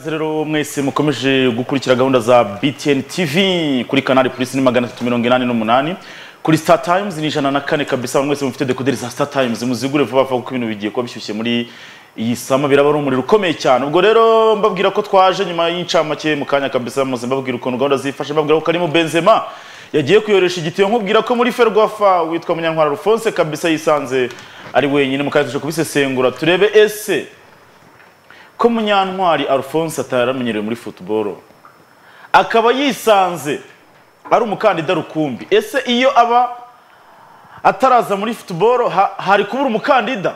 rero mwese mukomeje gukurikira gahunda za BTN TV kuri kanali polisi ni magana atatu mirongo inani n'umunani kuri Star Times ni ijana na kane kabisa mwese mufite dekoderi za Star Times muzigure vuba vuba kuko ibintu bigiye kuba bishyushye muri iyi sama biraba ari umuriro ukomeye cyane ubwo rero mbabwira ko twaje nyuma y'incamake mu kanya kabisa muze mbabwira ukuntu gahunda zifashe mbabwira ko Karim Benzema yagiye kuyoresha igitiyo nkubwira ko muri Ferwafa witwa Munyantwara Alphonse kabisa yisanze ari wenyine mu kanya tuje kubisesengura turebe ese ko Munyantwari Alphonse ataramenyerewe muri football akaba yisanze ari umukandida rukumbi ese iyo aba ataraza muri football ha- hari kubura umukandida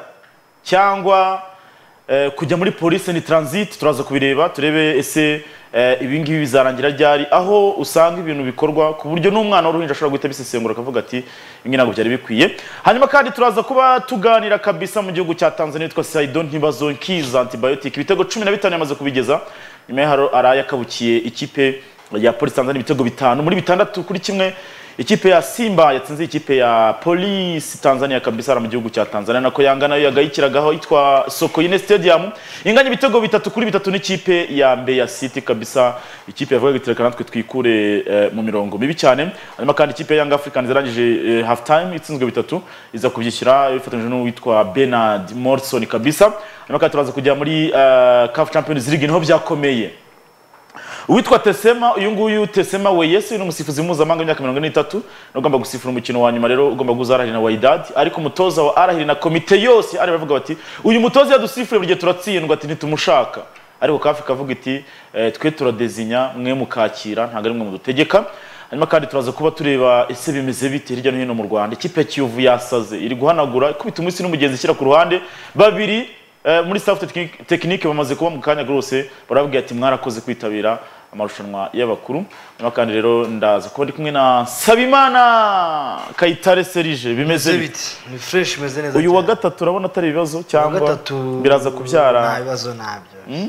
cyangwa eh, kujya muri police ni transit turaza kubireba turebe ese eh, ibi ngibi bizarangira ryari aho usanga ibintu bikorwa ku buryo n'umwana w'uruhinja ashobora guhita abisesengura akavuga ati ibi ntabwo byari bikwiye hanyuma kandi turaza kuba tuganira kabisa mu gihugu cya tanzania yitwa saido ntibazonkiza antibiotic ibitego cumi na bitanu yamaze kubigeza nyuma yaho arayabukiye ikipe ya polisi tanzania ibitego bitanu muri bitandatu kuri kimwe ikipe ya simba yatsinze ikipe ya polisi tanzania kabisa mu gihugu cya tanzania nako yanga nayo yagayikiragaho yitwa sokoine stadium inganya ibitego bitatu kuri bitatu n'ikipe ya mbeya city kabisa ikipe yavugaga iti reka natwe twikure eh, mu mirongo mibi cyane hanyuma kandi ikipe ya young africans yarangije eh, half time itsinzwe bitatu iza kubyishyura bifatanyije n'uwitwa bernard morrison kabisa hanyuma kandi turaza kujya muri eh, caf champions league niho byakomeye uwitwa tesema uyu nguyu tesema weyesi ni umusifuzi mpuzamahanga w'imyaka mirongo ine n'itatu ugomba gusifura umukino wa nyuma rero ugomba guhuza arahiri na wayidadi ariko umutoza wa arahiri na komite yose ari baravuga bati uyu mutoza yadusifure buri gihe turatsindwa ati ntitumushaka ariko kafi kavuga iti "Eh, twe turadezinya mwe mukakira ntabwo ari mwe mudutegeka hanyuma kandi turaza kuba tureba ese bimeze bite hirya no hino mu rwanda ikipe ya kiyovu yasaze iri guhanagura ikubita umunsi n'umugezi ishyira ku ruhande babiri Eh, muri staff technique- technique bamaze kuba mu kanya rwose barababwira ati mwarakoze kwitabira amarushanwa y'abakuru hanyuma kandi rero ndaza kuba ndi kumwe na Sabimana Kayitare Serije bimeze bite bite ni fresh imeze neza uyu wa cyane. gatatu urabona atari ibibazo Uwa cyangwa gatatu biraza nta kubyara bibazo nabyo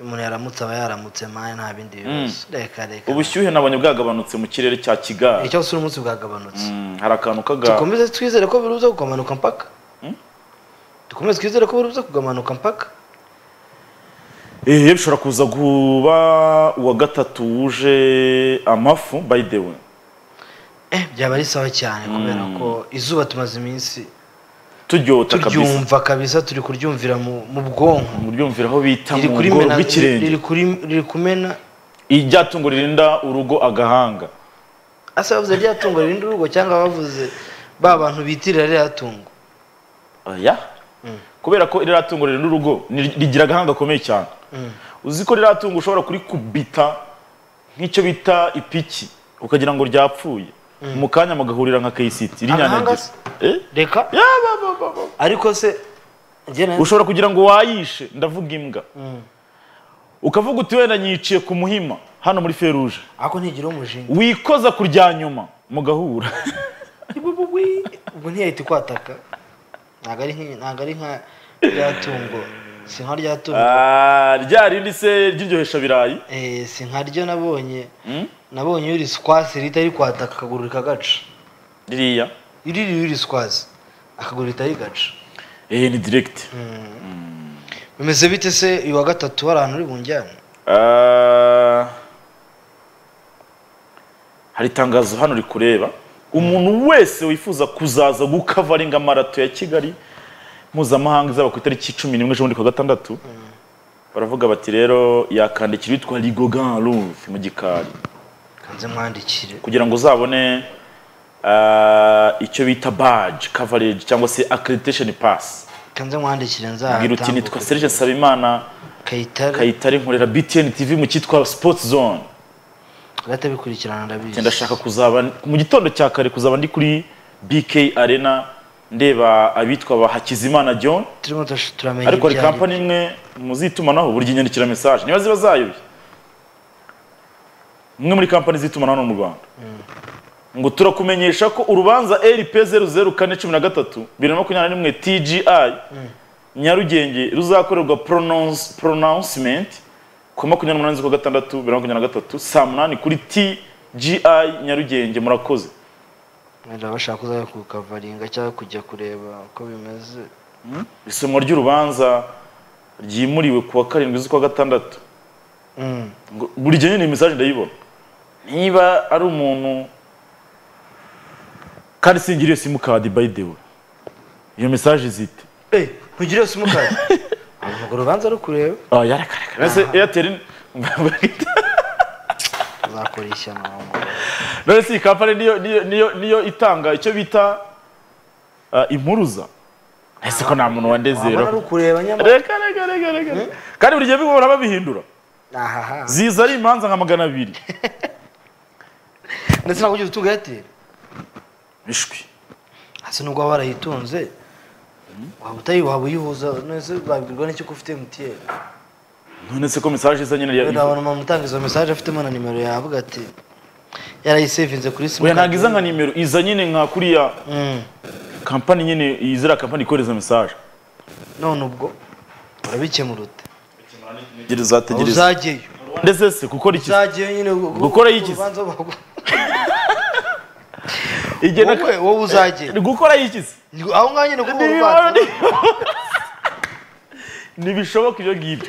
umuntu yaramutse aba yaramutse mani nta bindi bibazo reka reka ubushyuhe nabonye bwagabanutse mu kirere cya Kigali icyo si umunsi bwagabanutse Mm, hari akantu kaga dukomeze twizere ko biruza kugamanuka mpaka dukomeze twizere ko biruza kugamanuka mpaka Eh, bishobora kuza kuba uwa gatatu wuje amafu by the way eh byaba ari sawa cyane kubera ko izuba tumaze iminsi turyota kabisa turyumva kabisa turi kuryumvira mu mu bwonko muryumviraho bita riri mu kuri bworo mena- bw'ikirenge riri kuri- riri kumena iryatungo ririnda urugo agahanga asa bavuze rya tungo ririnda urugo cyangwa bavuze ba bantu bitirira rya tungo oya kubera ko iriya tungo ririnda urugo ni- rigira agahanga gakomeye cyane Mm. uzi ko ririya tungo ushobora kurikubita nk'icyo bita ipiki ukagira ngo ryapfuye mu kanya mugahurira nka KCT Agahanga rinyanyagira se? Eh? reka Ya, ba, ba, ba, ba. ariko se njye na- ushobora kugira ngo wayishe ndavuga imbwa ukavuga uti wenda nyiciye ku muhima hano muri feruje ariko ntigira umushinga wikoza kurya nyuma mugahura ubwo ntiyahita ikwataka ntabwo ari nki- ntabwo ari nka rya tungo si nka rya tungo Ah, rya rindi se ry'iryohesha birayi Eh, si nka ryo nabonye nabonye yuri squasi ritari kwataka akaguru rikagaca ririya iriri yuri squasi akaguru ritari gaca Eh, ni direct bimeze bite se uyu wa gatatu hari ahantu uri bunjyane Ah, hari itangazo hano rikureba umuntu wese wifuza kuzaza gukavaringa marato ya kigali mpuzamahanga izaba ku itariki cumi n'imwe z'ubundi kwa gatandatu baravuga bati rero yakandikira uwitwa rigogan ruth mu gikari kanze mwandikire kugira ngo uzabone ah, icyo bita badge coverage cyangwa se accreditation pass kanze mwandikire bwira uti nitwa nzahatambuka serge nsabimana kayitare kayitare nkorera btn tv mu cyitwa sports zone aratabikurikirana Ati, ndabizi ndashaka kuzaba mu gitondo cya kare kuzaba ndi kuri bk arena ndeba abitwa ba hakizimana john turimo turash- turamenya ariko hari ibyo ari kampani imwe muzitumanaho buri gihe inyandikira message niba ziba zayobye imwe muri kampani z'itumanaho hano mu rwanda ngo turakumenyesha ko urubanza rp zeru zeru kane cumi na gatatu bibiri na makumyabiri na rimwe tgi nyarugenge ruzakorerwa pronouns- pronouncement ku makumyabiri n'umunani z'ukwa gatandatu bibiri na makumyabiri na gatatu saa munani kuri tgi nyarugenge murakoze Wenda bashaka kuzajya kukavaringa cyangwa kujya kureba uko bimeze isomwa ry'urubanza ryimuriwe ku wa karindwi z'ukwa gatandatu ngo- buri gihe nyine iyi message ndayibona niba ari umuntu kandi singiriye simukadi by the way iyo message izite eee ntugire simukadi ntabwo urubanza rukureba ah yarakarakara ese airtel uzakora ishyano wawe mugabo. none si iyi kampani niyo niyo niyo niyo itanga icyo bita ah, impuruza ese ko nta muntu wabona wandezera rukureba nyamara reka reka reka reka kandi buri gihe bihora babihindura ahaha ziza ari imanza nka magana abiri ndetse ntabwo ugeze utunga eyateri bishwi hasi nubwo waba warayitunze waba utayi waba uyihuza nese babibwirwa n'icyo ko ufite emutiyeni none se ko message iza nyine rero ya nabona umuntu utanga izo mesaje afitemo na nimero yavuga ati yarayisevinze kuri oya simukadi ntabwo iza nka nimero iza nyine nka kuriya Mm. kampani nyine iyi ziriya kampani ikohereza message none ubwo urabikemura ute Aho uzategereza uzajyeyo ndetse se gukora iki uzajyeyo nyine Gukora yigize. igena wowe wowe uzajyeyo gukora iki se Ni- aho ngaho nyine kuri uwo Ntibibona- rwanda ntibishoboka ibyo ngibyo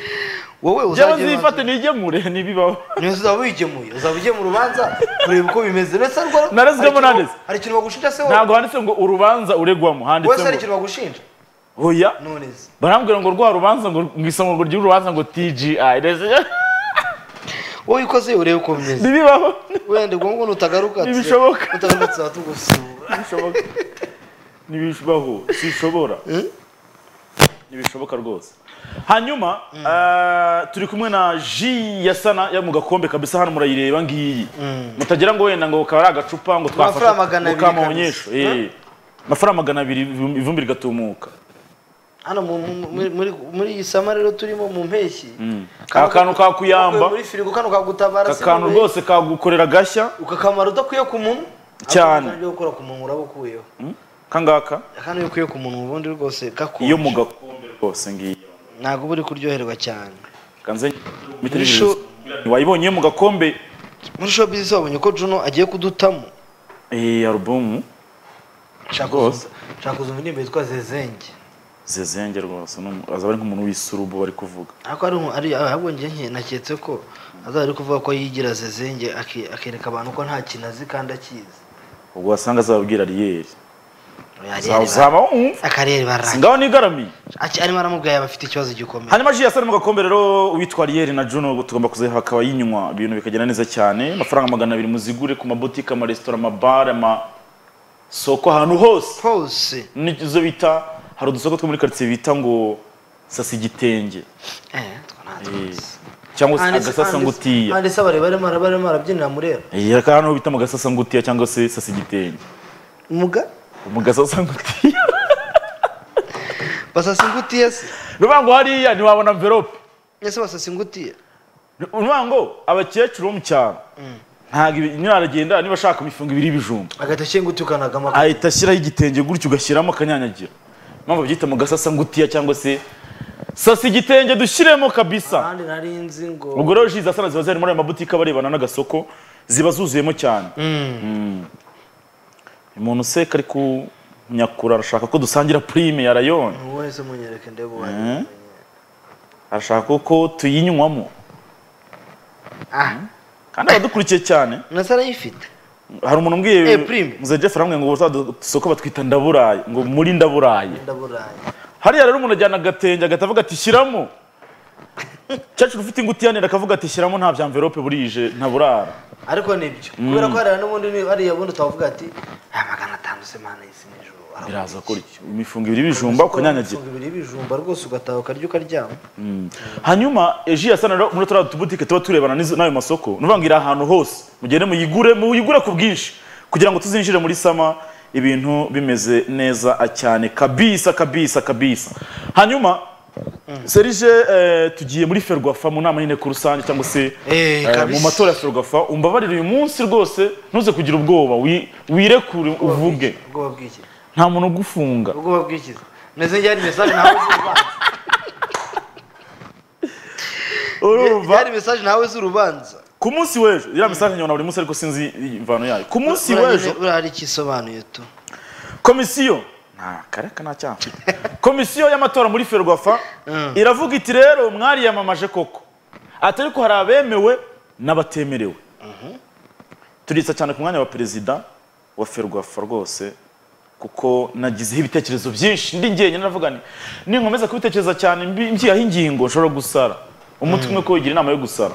wowe njyewe uzajyeyo nzifate nigemure ntibibaho niyo uzaba wigemuye uzaba ugiye mu rubanza kureba uko bimeze ndetse ariko Narazwemo hari ikintu- nanditse. hari ikintu bagushinja se wowe ntabwo handitse ngo urubanza uregwamo handitse wese hari ngo ikintu bagushinja oya none se barambwira ngo rwa rubanza ngo mu isomo ngo ry'uru rubanza ngo tgi ndetse- wowe ikoze urebe uko bimeze ntibibaho wenda ubwo ngubwo nutagaruka ati- Ntibishoboka. utagarutse aha tugusura ntibishoboka ntibishobaho sishobora ntibishoboka rwose hanyuma eh, turi kumwe na ji ya sana yo mu gakombe kabisa hano murayireba ngiyi mutagira ngo wenda ngo kaba ari agacupa ngo Amafaranga magana ngo abiri kamonyesho kabisa. eh. amafaranga magana abiri ivumbi ivumbi rigatumuka hano mu- mu- muri- muri- muri iyi sama rero turimo mu mpeshyi Ka kantu kakuyamba. muri firigo kano kagutabara aka se kantu wowe. rwose kagukorera gashya ukakamara udakwiye ku munwa Cyane. ibyo gukora ku munwa uraba ukuyeho kangaka kandi iyo ukuye ku munwa ubundi rwose gakonje iyo mu gakombe rwose ngiyi ntabwo uba uri kuryoherwa cyane kanze Bisho- wayibonye mu gakombe muri show business wabonye ko Juno agiye kudutamo iyi alubumu nshaka Rwose. kuzu- nshaka kuzu indirimbo yitwa zezenge zezenge rwose ni umu- azaba ari nk'umuntu w'isurubu bari kuvuga ariko ari umu- ari ahubwo njye nke naketse ko azaba ari kuvuga ko yigira zezenge aki- akereka abantu ko nta kintu azi kandi akizi ubwo wasanga azababwira riyeri Ariyeri Uza- bara- uzaba wumva akariyeri barangije ngaho nigaramiye arimo aramubwira yaba afite ikibazo gikomeye hanyuma ji yasara mu gakombe rero uwitwa riyeri na juno ubu tugomba kuziha akaba yinywa ibintu bikagenda neza cyane amafaranga magana abiri muzigure ku mabutike amaresitora amabare amasoko ahantu hose hose n'izo bita hari udusoko two muri karitsiye bita ngo sasa igitenge eh twa nta Eh, tuzi cyangwa se agasasangutiya ndetse abareba barimo araba- barimo arabyinira murera Eh, aka hano bita mu gasasangutiya cyangwa se sasa igitenge muga mu gasasangutiya basasa ingutiya se nuvuga ngo hariya ntiwabona mverope ese basasa ingutiya nuvuga ngo abakecuru bo mu cyaro ntabwo ibi- nyine aragenda niba ashaka imifungo ibiri y'ibijumba agatoki ingutiya ukanagama ahita ashyiraho igitenge gutyo ugashyiramo akanyanyagira mpamvu babyita mu gasasangutiya cyangwa se sasa igitenge dushyiremo kabisa ahandi nari nzi ngo ubwo rero ji zasana ziba ziri muri ayo mabutike aba arebana n'agasoko ziba zuzuyemo cyane umuntu se kari kunyakura arashaka ko dusangira purime yarayona umuntu wese munyereke ndebe uwo ari Mhm. arashaka ko tuyinywamo ah kandi abadukurikiye cyane nasa arayifite hari umuntu umbwiye Eh, Prime. muze Jeff aramubwira ngo uzadu- isoko batwita ndaburaye ngo muri ndaburaye ndaburaye hariya rero umuntu ajyana agatenge agahita avuga ati shyiramo cyacu ufite ingutiya nera akavuga ati shyiramo nta bya mverope burije ntaburara ariko nibyo kubera ko hariya n'ubundi ni- hariya bundi utavuga ati aya magana atanu se mana y'isi n'ijoro aravuga biraza iki?" kurya imifungo ibiri ibijumba ukanyanyagira Ufunga ibiri ibijumba rwose ugataha ukarya ukaryama hanyuma eji yasana rero muri turiya tubutike tuba turebana n'izo- n'ayo masoko ni ukuvuga ngo iri ahantu hose mugende muyigure muyigure ku bwinshi kugira ngo tuzinjire muri sama ibintu bimeze neza cyane kabisa kabisa kabisa hanyuma serije eh, tugiye muri ferwafa mu nama y'inteko rusange cyangwa se Eh, eh, mu kabisa. matora ya ferwafa umbabarire uyu munsi rwose ntuze kugira ubwoba wi- wirekure uvuge ubwoba bw'iki nta muntu ugufunga ubwoba bw'iki meze njye hari mesaje nawe z'urubanza urumva hari mesaje nawe z'urubanza ku munsi w'ejo iriya mesaje nyabona buri munsi ariko sinzi imvano yayo ku munsi Buriya w'ejo nyine buriya hari icyo isobanuye tu komisiyo nta kareka nta cyaha mfite. komisiyo y'amatora muri ferwafa Mm. iravuga iti rero mwariyamamaje koko ati ariko hari abemewe n'abatemerewe turisa cyane ku mwanya wa perezida wa ferwafa rwose kuko nagizeho ibitekerezo byinshi ndi njyenyine navuga nti ninkomeza kubitekereza cyane mbi- mbyihaho ingingo nshobora gusara umutwe umwe ko wigira inama yo gusara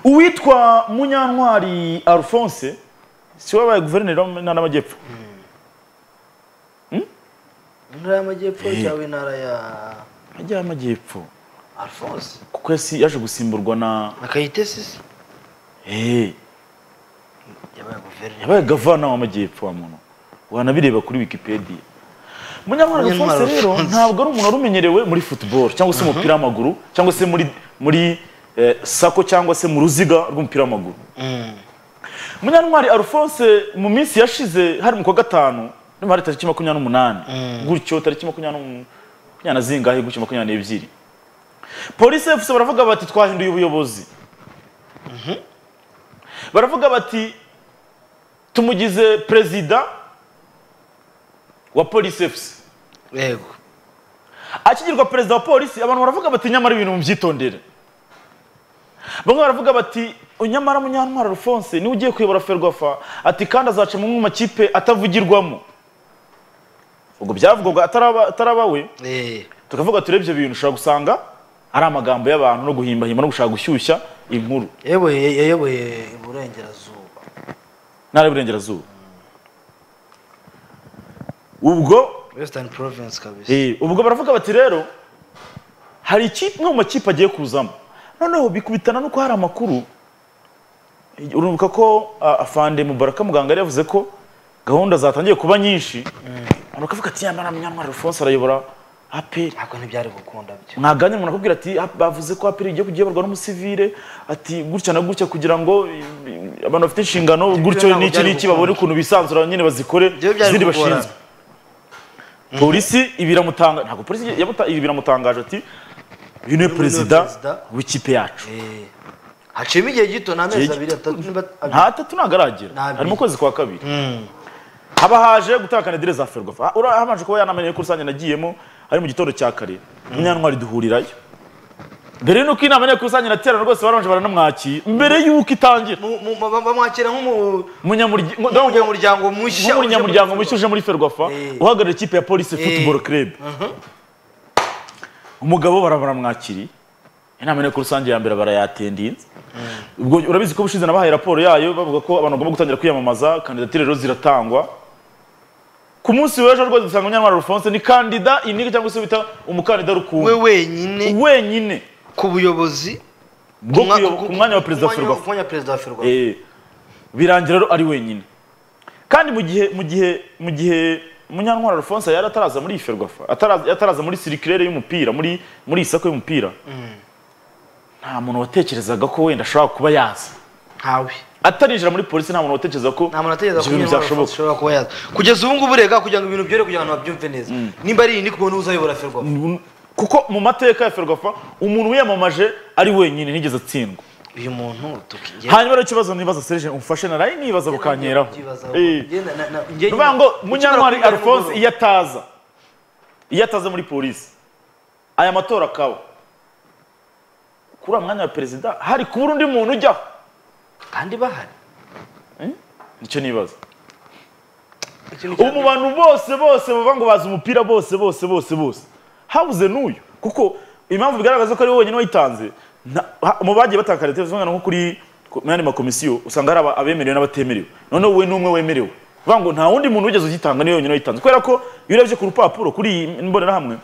uwitwa munyantwari alphonse si we wabaye guverineri w'intara y'amajyepfo intara y'amajyepfo Eh. cyangwa intara ya ajya y'amajyepfo alphonse kuko yasi- yaje gusimburwa na akayitesisi Eh, yabaye guverineri yabaye gavana w'amajyepfo wa muntu wanabireba kuri wikipedia munyamwara Munyantwari alphonse rero Alphonse. ntabwo ari umuntu wari umenyerewe muri football cyangwa se umupira w'amaguru cyangwa se muri muri eh, sako cyangwa se mu ruziga rw'umupira w'amaguru Mm. munyantwari alphonse mu minsi yashize hari mu kwa gatanu niba hari tariki makumyabiri n'umunani Mm. gutyo tariki makumyabiri n'um- makumyabiri na zingahe gutyo makumyabiri n'ebyiri polisi efuse baravuga bati twahinduye ubuyobozi baravuga bati tumugize perezida wa polisi efuse yego akigirwa perezida wa polisi abantu baravuga bati nyamara ibintu mubyitondere bamwe baravuga bati nyamara munyantwara alphonse niwe ugiye kuyobora ferwafa ati kandi azaca mu makipe atavugirwamo ubwo byavugwaga ataraba- ataraba we Eh, tukavuga turebye ibintu ushobora gusanga ari amagambo y'abantu no guhimbahimba no gushaka gushyushya inkuru yayoboye yayoboye iburengerazuba ntara y'uburengerazuba ubwo western province kabisa Eh, ubwo baravuga bati rero hari ikipe imwe mu makipe agiye kuzamo noneho bikubitana nuko hari amakuru urubuka ko ah, afande mubaraka muganga yari yavuze ko gahunda zatangiye kuba nyinshi abantu bakavuga ati yamara munyantwari alphonse arayobora aperi ntabwo ntibyari gukunda byo mwaganye umuntu akubwira ati "Ah, bavuze ko aperi igiye kujya yoborwa n'umusivire ati gutya na gutya kugira ngo eh, eh, abantu bafite inshingano gutyo ntabwo n'iki byari n'iki gukunda. babone ukuntu bisanzura nyine bazikore Ibyo byari izindi kugorana. bashinzwe polisi ibiramutanga ntabwo polisi yamuta- ibi biramutangaje ati uyu niwe niwe perezida perezida w'ikipe yacu Eh, haciyemo igihe gito ni amezi Igihe abiri atatu niba abiri. nta tatu ntabwo aragera Ntabiri. harimo ukwezi kwa kabiri Mm. haba haje gutanga kanadire za ferwafa Ah, ura- habanje kuba yanamenye ko rusange nagiyemo ari mu gitondo cya kare munyantwari duhurirayo mbere y'uko inama nteko rusange iraterana rwose barabanje baranamwakira mbere y'uko itangira Mu- mu- ba- bamwakira nk'umu- Munyamurya- ngo- ndabona- nk'umunyamuryango mushya nk'umunyamuryango mushya uje muri ferwafa Eh. uhagarariye ikipe ya polisi football club Mhm. umugabo bara baramwakiriye inama nteko rusange ya mbere barayatendinze ubwo urabizi ko bushize nabahaye raporo yayo bavuga ko abantu bagomba gutangira kwiyamamaza kandidatire rero ziratangwa ku munsi w'ejo rwose dusanga munyantwari alphonse ni kandida inike cyangwa se bita umukandida we rukumbi wenyine wenyine ku buyobozi bwo Umwa- kuyo- ku mwanya wa perezida wa ku mwanya- ferwafa ku mwanya wa perezida wa ferwafa Eh, birangira rero ari wenyine kandi mu gihe mu gihe mu gihe munyantwara alphonse yari ataraza muri iyi ferwafa ataraza ataraza muri sirikirere y'umupira muri muri iyi sako y'umupira nta muntu watekerezaga ko wenda ashobora kuba yaza ntawe atarinjira muri polisi nta muntu watekereza ko nta muntu atekereza ko ibyo bintu Munyantwari byashoboka ashobora kuba yaza kugeza ubu ngubu rega kugira ngo ibintu byere kugira ngo abantu babyumve neza nimba ari iyi ni kubona uzayobora ferwafa kuko mu mateka ya ferwafa umuntu wiyamamaje ari wenyine ntigeze atsindwa uyu muntu tukiye hanyuma rero ikibazo nibaza serije umfashe naraye nibaza bukanyeraho Eh. Ni ukuvuga ngo munyantwari alphonse iyo ataza iyo ataza muri polisi aya matora akaba kuri uriya mwanya wa perezida hari kubura undi muntu ujyaho kandi bahari nicyo nibaza ubu mu bantu bose bose bavuga ngo bazi umupira bose bose bose bose habuze n'uyu kuko impamvu bigaragaza ko ari we wenyine wayitanze nta- ha- mu bagiye batanga kandidatire usanga nko kuri ku- mu yandi makomisiyo usanga hari aba- abemerewe n'abatemerewe noneho we ni umwe wemerewe bavuga ngo nta wundi muntu wigeze ugitanga niwe wenyine wayitanze kubera ko iyo urebye ku rupapuro kuri iyi mbonerahamwe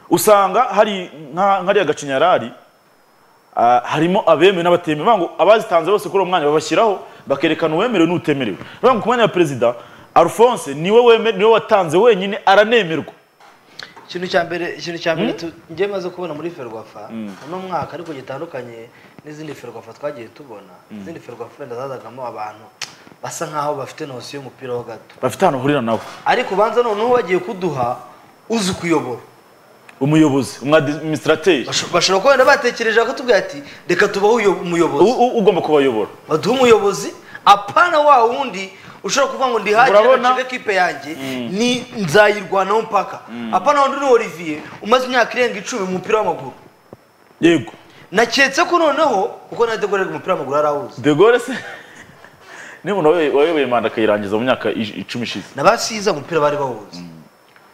usanga hari nka- nk'ariya gacinyarari Ah, harimo abemewe n'abatemewe bavuga ngo abazitanze bose kuri uwo mwanya babashyiraho bakerekana uwemerewe n'utemerewe bavuga ngo ku mwanya wa perezida alphonse niwe weme- niwe watanze wenyine aranemerwa ikintu cya mbere ikintu cya mbere tu- njye maze kubona muri ferwafa uno mwaka ariko gitandukanye n'izindi ferwafa twagiye tubona izindi ferwafa wenda zazagamo abantu basa nkaho bafite nosiyo y'umupira ho gato bafite ahantu bahurira nawe ariko ubanza noneho bagiye kuduha uzi kuyobora umuyobozi umwadiminisitrateri Basho- bashobora kuba wenda batekereje bakatubwira ati reka tubahe uyo- umuyobozi ugomba kubayobora baduhe umuyobozi apana wa wundi ushobora kuvuga ngo ndihagire Urabona? nshinge kipe yanjye ni nzayirwanaho mpaka apana wundi ni Olivier umaze imyaka irenga icumi mu mupira w'amaguru yego naketse ko noneho kuko na degore umupira w'amaguru arawuzi de Gaulle se niba wayoboye manda akayirangiza mu myaka ij- icumi ishize n'abasiza umupira bari bawuzi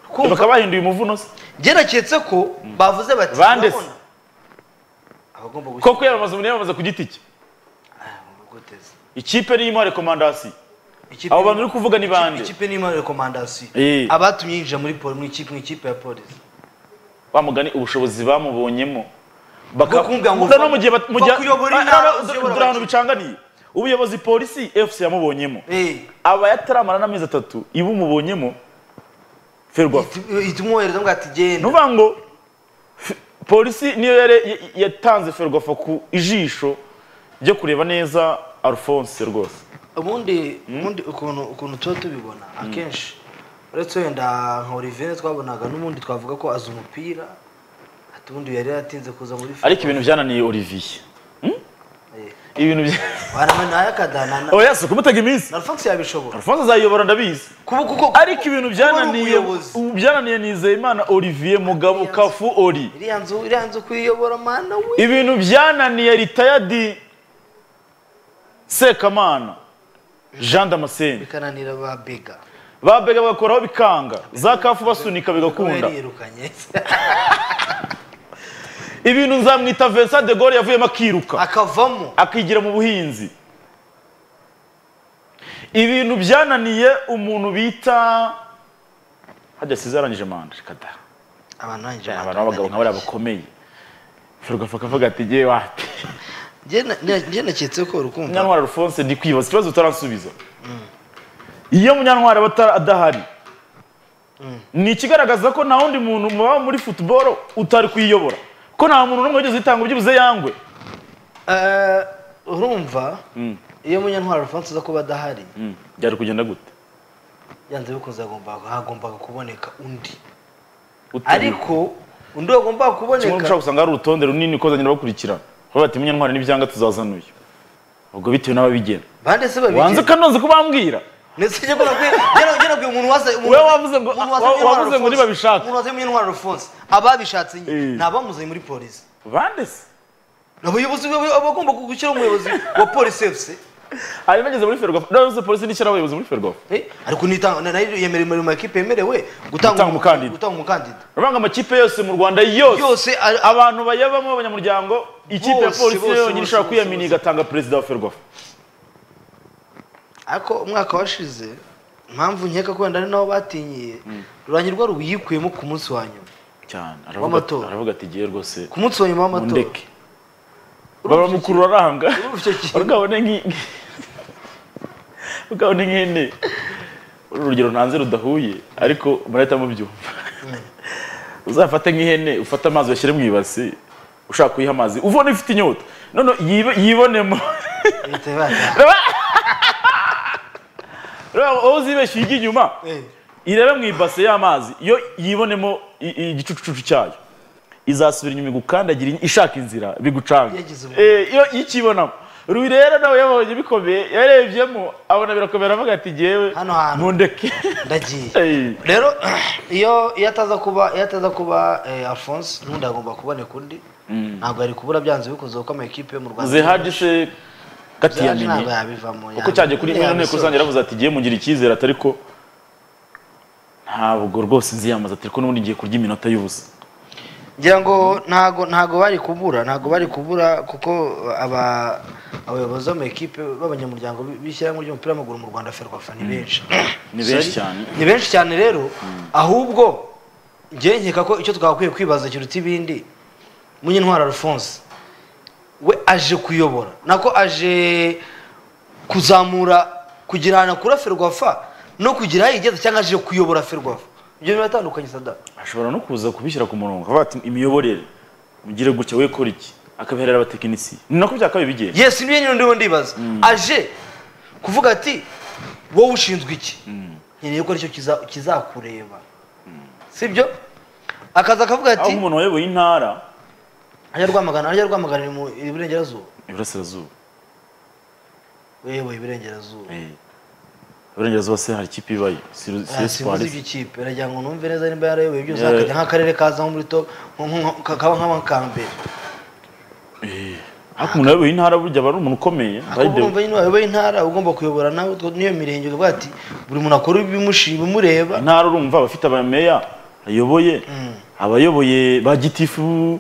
kumva bakaba bahinduye umuvuno se njye naketse ko bavuze bati Bande se? "Urabona, abagomba gushyira koko yamamaza umuntu yamamaza ku giti cye guteza ikipe niyimo rekomandasiyo abo bantu uri kuvuga ni bande ikipe n'imana rekomandasiyo Eh. abatumye yinjira muri poli mu ikipe mu ikipe ya polisi wa mugani ubushobozi bamubonyemo Bwo kumbwira ngo Uza no mu gihe bat- va- mu gihe- va kuyobora Ah, inama, no, no, uziyobora dore ahantu abakinnyi. bicanganiye ubuyobozi polisi fc yamubonyemo Eh, aba yataramara n'amezi atatu iba umubonyemo ferwafa ihita- ihita umwohereza ngo ati genda nuvuga ngo f- polisi niyo yare- y- yatanze ferwafa ku ijisho ryo kureba neza alphonse rwose ubundi ubundi ukuntu ukuntu tuba tubibona akenshi uretse wenda nka Olivier twabonaga n'ubundi twavuga ko azi umupira ati ubundi yari yaratinze kuza muri FIFA. ariko ibintu byananiye olivier Eh, ibintu bya warama nayo akadana na- oya si ukumutega iminsi na Alphonse yabishobora alphonse azayiyobora ndabizi kuba kuko ariko ibintu kuba ari byananiye umuyobozi. ubu byananiye nizeyimana olivier mugabo kafu ori iriya nzu iriya nzu kuyiyobora mana we ibintu byananiye ritayadi sekamana jean damascene bikananira ba bega babega bagakoraho bikanga za kafu basunika kuba bigakunda yariyirukanye ibintu nzamwita vincent de gaulle yavuyemo akiruka akavamo akigira mu buhinzi ibintu byananiye umuntu bita hajya siza yarangije manda reka da abantu banjye abantu b'abagabo nk'abariya bakomeye ferwafa akavuga ati ngewe wati njye naketse ko urukumva munyantwari alphonse ndi kwibaza ikibazo utaransubiza iyo munyantwari aba atara- adahari ni ikigaragaza ko nta wundi muntu muba muri football utari kuyiyobora ko nta muntu n'umwe wigeze uyitanga ubyibuze yangwe Eh, urumva Mm. iyo munyantwari alphonse uza kuba adahari Mm. byari kugenda gute yanze bikunze hagombaga hagombaga kuboneka undi Ute- ariko undi wagombaga kimwe kuboneka ushobora gusanga hari urutonde runini ukozanira bakurikirana aho bati munyantwari n'ibyanga tuzazana uyu ubwo bitewe n'ababigena bande se wanze babigeze kanonze kubambwira ndetse njye kubona kwe njye nakwe umuntu waza Wewe wavuze ngo- umuntu waza wa- Munyantwari wavuze ngo Alphonse- ntibabishaka. umuntu waza munyantwari alphonse ababishatse nye Eh. ni abamuzanye muri polisi bandese Ni abayobozi baba- abagomba gushyiraho umuyobozi wa polisi efuse hanyuma ageze muri ferwafa n'abayobozi polisi n'ishyira abayobozi muri ferwafa ariko nitanga na- nayo yemerewe mu makipe yemerewe gutanga Gutanga umukandida. gutanga umukandida urabanga amakipe yose mu rwanda yose yose ari- aba- abantu bayabamo abanyamuryango ikipe ya Bose, polisi bose, yonyine bose, ishobora bose, kwiyamini bose. igatanga perezida wa ferwafa ariko umwaka washize impamvu nkeka ko wenda ari naho batinyiye rurangirwa ruyikuyemo ku munsi wa nyuma cyane aravuga ati- W'amatora. aravuga ati giye rwose ku munsi wa nyuma w'amatora mundeke baba mukuru aranga urumva icyo kintu? urabona nki urabona nk'ihene uru urugero ntanze rudahuye ariko murahita mubyumva uzafate nk'ihene ufate amazi uyashyire mu ibasi ushaka kuyiha amazi ubona ifite inyota none yibe- yibonemo leta yabaye urabona wowe uzibeshye ujya inyuma Eh, irebe mu ibase y'amazi yo yibonemo i- i- igicucucu cyayo izasubira inyuma igukandagira in- ishaka inzira bigucanga Yagize ubwoba. Eh, iyo ikibonamo rubi rero nawe yabonye bikomeye yarebyemo abona birakomeye aravuga ati ngewe Hano hantu. ntundeke ndagiye Eh, rero iyo iyo ataza kuba iyo ataza kuba eh, alphonse n'undi agomba kuboneka undi ntabwo yari kubura byanze bikunze kuko amakipe yo mu rwanda zihaje se Zihaji gatiyamini ntabwo yabivamo kuko cyaje kuri ino nteko rusange yarabuze yaravuze ati ngiye mugira icyizere atari ko ntabwo rwose nziyamaza ati ko n'ubundi ngiye kurya iminota y'ubusa ngira ngo ntago ntago bari kubura ntago bari kubura kuko aba abayobozi b'amakipe b'abanyamuryango b- b'ishyirahamwe ry'umupira w'amaguru mu rwanda ferwafa ni benshi ni benshi Sorry. cyane ni benshi cyane rero ahubwo njye nkeka ko icyo twagakwiye kwibaza kiruta ibindi munyentwara alphonse we aje kuyobora nako aje kuzamura kugira ahantu akura ferwafa no kugira aho igeze cyangwa aje kuyobora ferwafa ibyo biratandukanye sada ashobora no kuza kubishyira ku murongo akavuga ati imiyoborere mugire gutya we kora iki akabiherera abatekinisiye ni nako byakabaye bigenda yes niyo nyine ndiho ndibaza aje kuvuga ati wowe ushinzwe iki nkeneye ko aricyo kiza- kizakureba sibyo akaza akavuga aho ati umuntu wayoboye intara ajya rwamagana ajya rwamagana iri mu iburengerazuba iburasirazuba yewe iburengerazuba Eh, iburengerazuba se hari ikipe ibayo si Ru- si Ah, simbuze esipari iby'ikipe aragira ngo numve neza nimba yarayoboye byose Yeah. akajya nk'akarere kaza nko muri to nko- nko- nko- kaba nk'abakambere ariko umuntu wayoboye intara burya aba ari umuntu ukomeye ahubwo urumva nyine wayoboye intara ugomba kuyobora nawe utwo- n'iyo mirenge ukavuga ati buri muntu akora ibimushima imureba intara urumva abafite abameya ayoboye abayoboye ba gitifu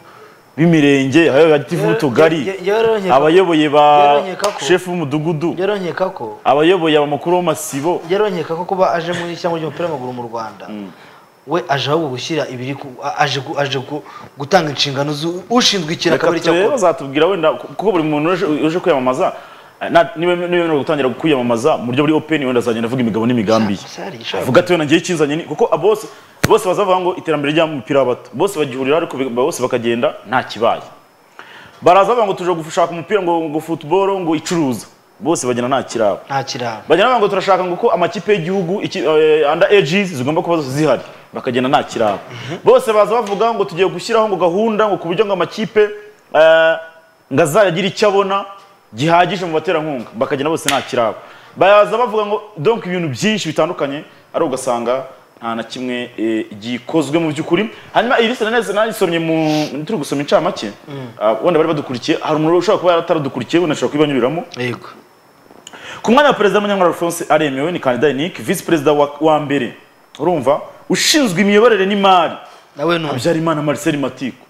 b'imirenge abayoboye ba gitifu Njyewe- b'utugari njye- njyewe ronkeka- abayoboye ba njyewe ronkeka ko- shefu w'umudugudu njyewe ronkeka ko abayoboye abamukuru b'amasibo njyewe ronkeka ko kuba aje muri cyangwa ry'umupira w'amaguru mu rwanda we aje ahubwo gushyira ibiri ku- a- aje gu- aje gu- gutanga inshingano zu- ushinzwe ikira reka akabari turebe cyakora bazatubwira wenda kuko buri muntu uje- uje kwiyamamaza eh, na- niba niba gutangira kwiyamamaza mu buryo buri openi wenda azagenda avuga imigabo n'imigambi ye Sari, sari, avuga ati wenda ngewe ikinzanye ni kuko abo bose bose bazavuga ngo iterambere ry'umupira w'abato bose bagihurira ariko biga- bose bakagenda nta kibaye baraza bavuga ngo tuje gushaka umupira ngo ngo football ngo icuruza bose bagenda nta kirabo nta kirabo bagenda bavuga ngo turashaka ngo uko amakipe y'igihugu iki- eh, under ages zigomba kuba zose zihari bakagenda nta kirabo bose baza bavuga ngo tugiye gushyiraho ngo gahunda ngo ku buryo ngo amakipe eh, ngo azayagira icyo abona gihagije mu baterankunga bakagenda bose nta kirabo baza bavuga ngo donc ibintu byinshi bitandukanye ari ugasanga nta na kimwe eh, gikozwe mu by'ukuri hanyuma iyi liste nanone nayisomye mu turi gusoma incamake ah, wenda bari badukurikiye hari umuntu ushobora kuba yataradukurikiye wenda ashobora kubibanyuriramo yego ku mwanya wa perezida w'umunyarwanda alphonse aremewe ni kandidat unique visi perezida wa, wa mbere urumva ushinzwe imiyoborere n'imari nawe ni umu- habyarimana marcel matiku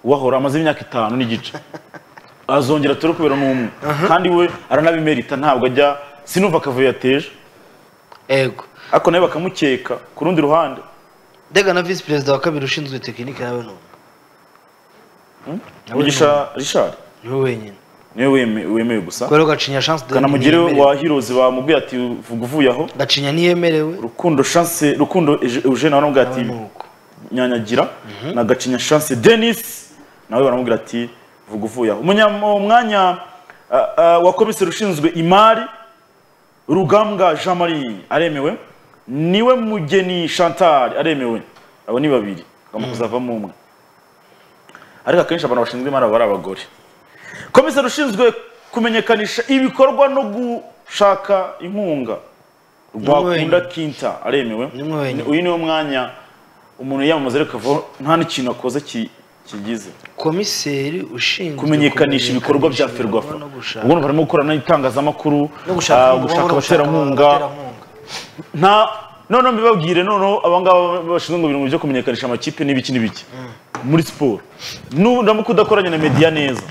wahora amaze imyaka itanu n'igice azongera turi kubera n'umwe kandi we aranabimerita ntabwo ajya sinumva akavuyo yateje yego ariko nawe bakamukeka ku rundi ruhande ndega na visi perezida wa kabiri ushinzwe tekinike nawe ni umu. Nawe ni umu. ugisha rishari ni we wenyine niwe weme- wemewe gusa kubera ko gacinya chance de kanamugire ntiyemerewe. wa hirozi bamubwiye ati vuga uvuye aho gacinya ntiyemerewe rukundo chance rukundo Eje- eugene waramubwiye nawe ni ati uko nyanyagira na gacinya chance denis nawe baramubwira ati vuga uvuye aho Umunya- umwanya ah, ah, wa komiseri ushinzwe imari rugambwa jean marie aremewe niwe mugeni chantal aremewe abo ni babiri agomba kuzavamo umwe ariko akenshi abantu bashinzwe imari baba ari abagore komiseri ushinzwe kumenyekanisha ibikorwa no gushaka inkunga rwakunda wenyine. kinta aremewe Ni mwe wenyine. uyu niwo mwanya umuntu yiyamamaza ariko akavuga nta n'ikintu akoze ki- kigize komiseri ushinzwe kumenyekanisha ibikorwa bya ferwafa no gushaka ubwo barimo gukorana n'itangazamakuru no gushaka ah, inkunga, gushaka no gushaka abaterankunga abaterankunga. nta noneho mbibabwire noneho abangaba bashinzwe ibintu byo kumenyekanisha amakipe n'ibiki n'ibiki muri siporo nuramuka udakoranye na mediya neza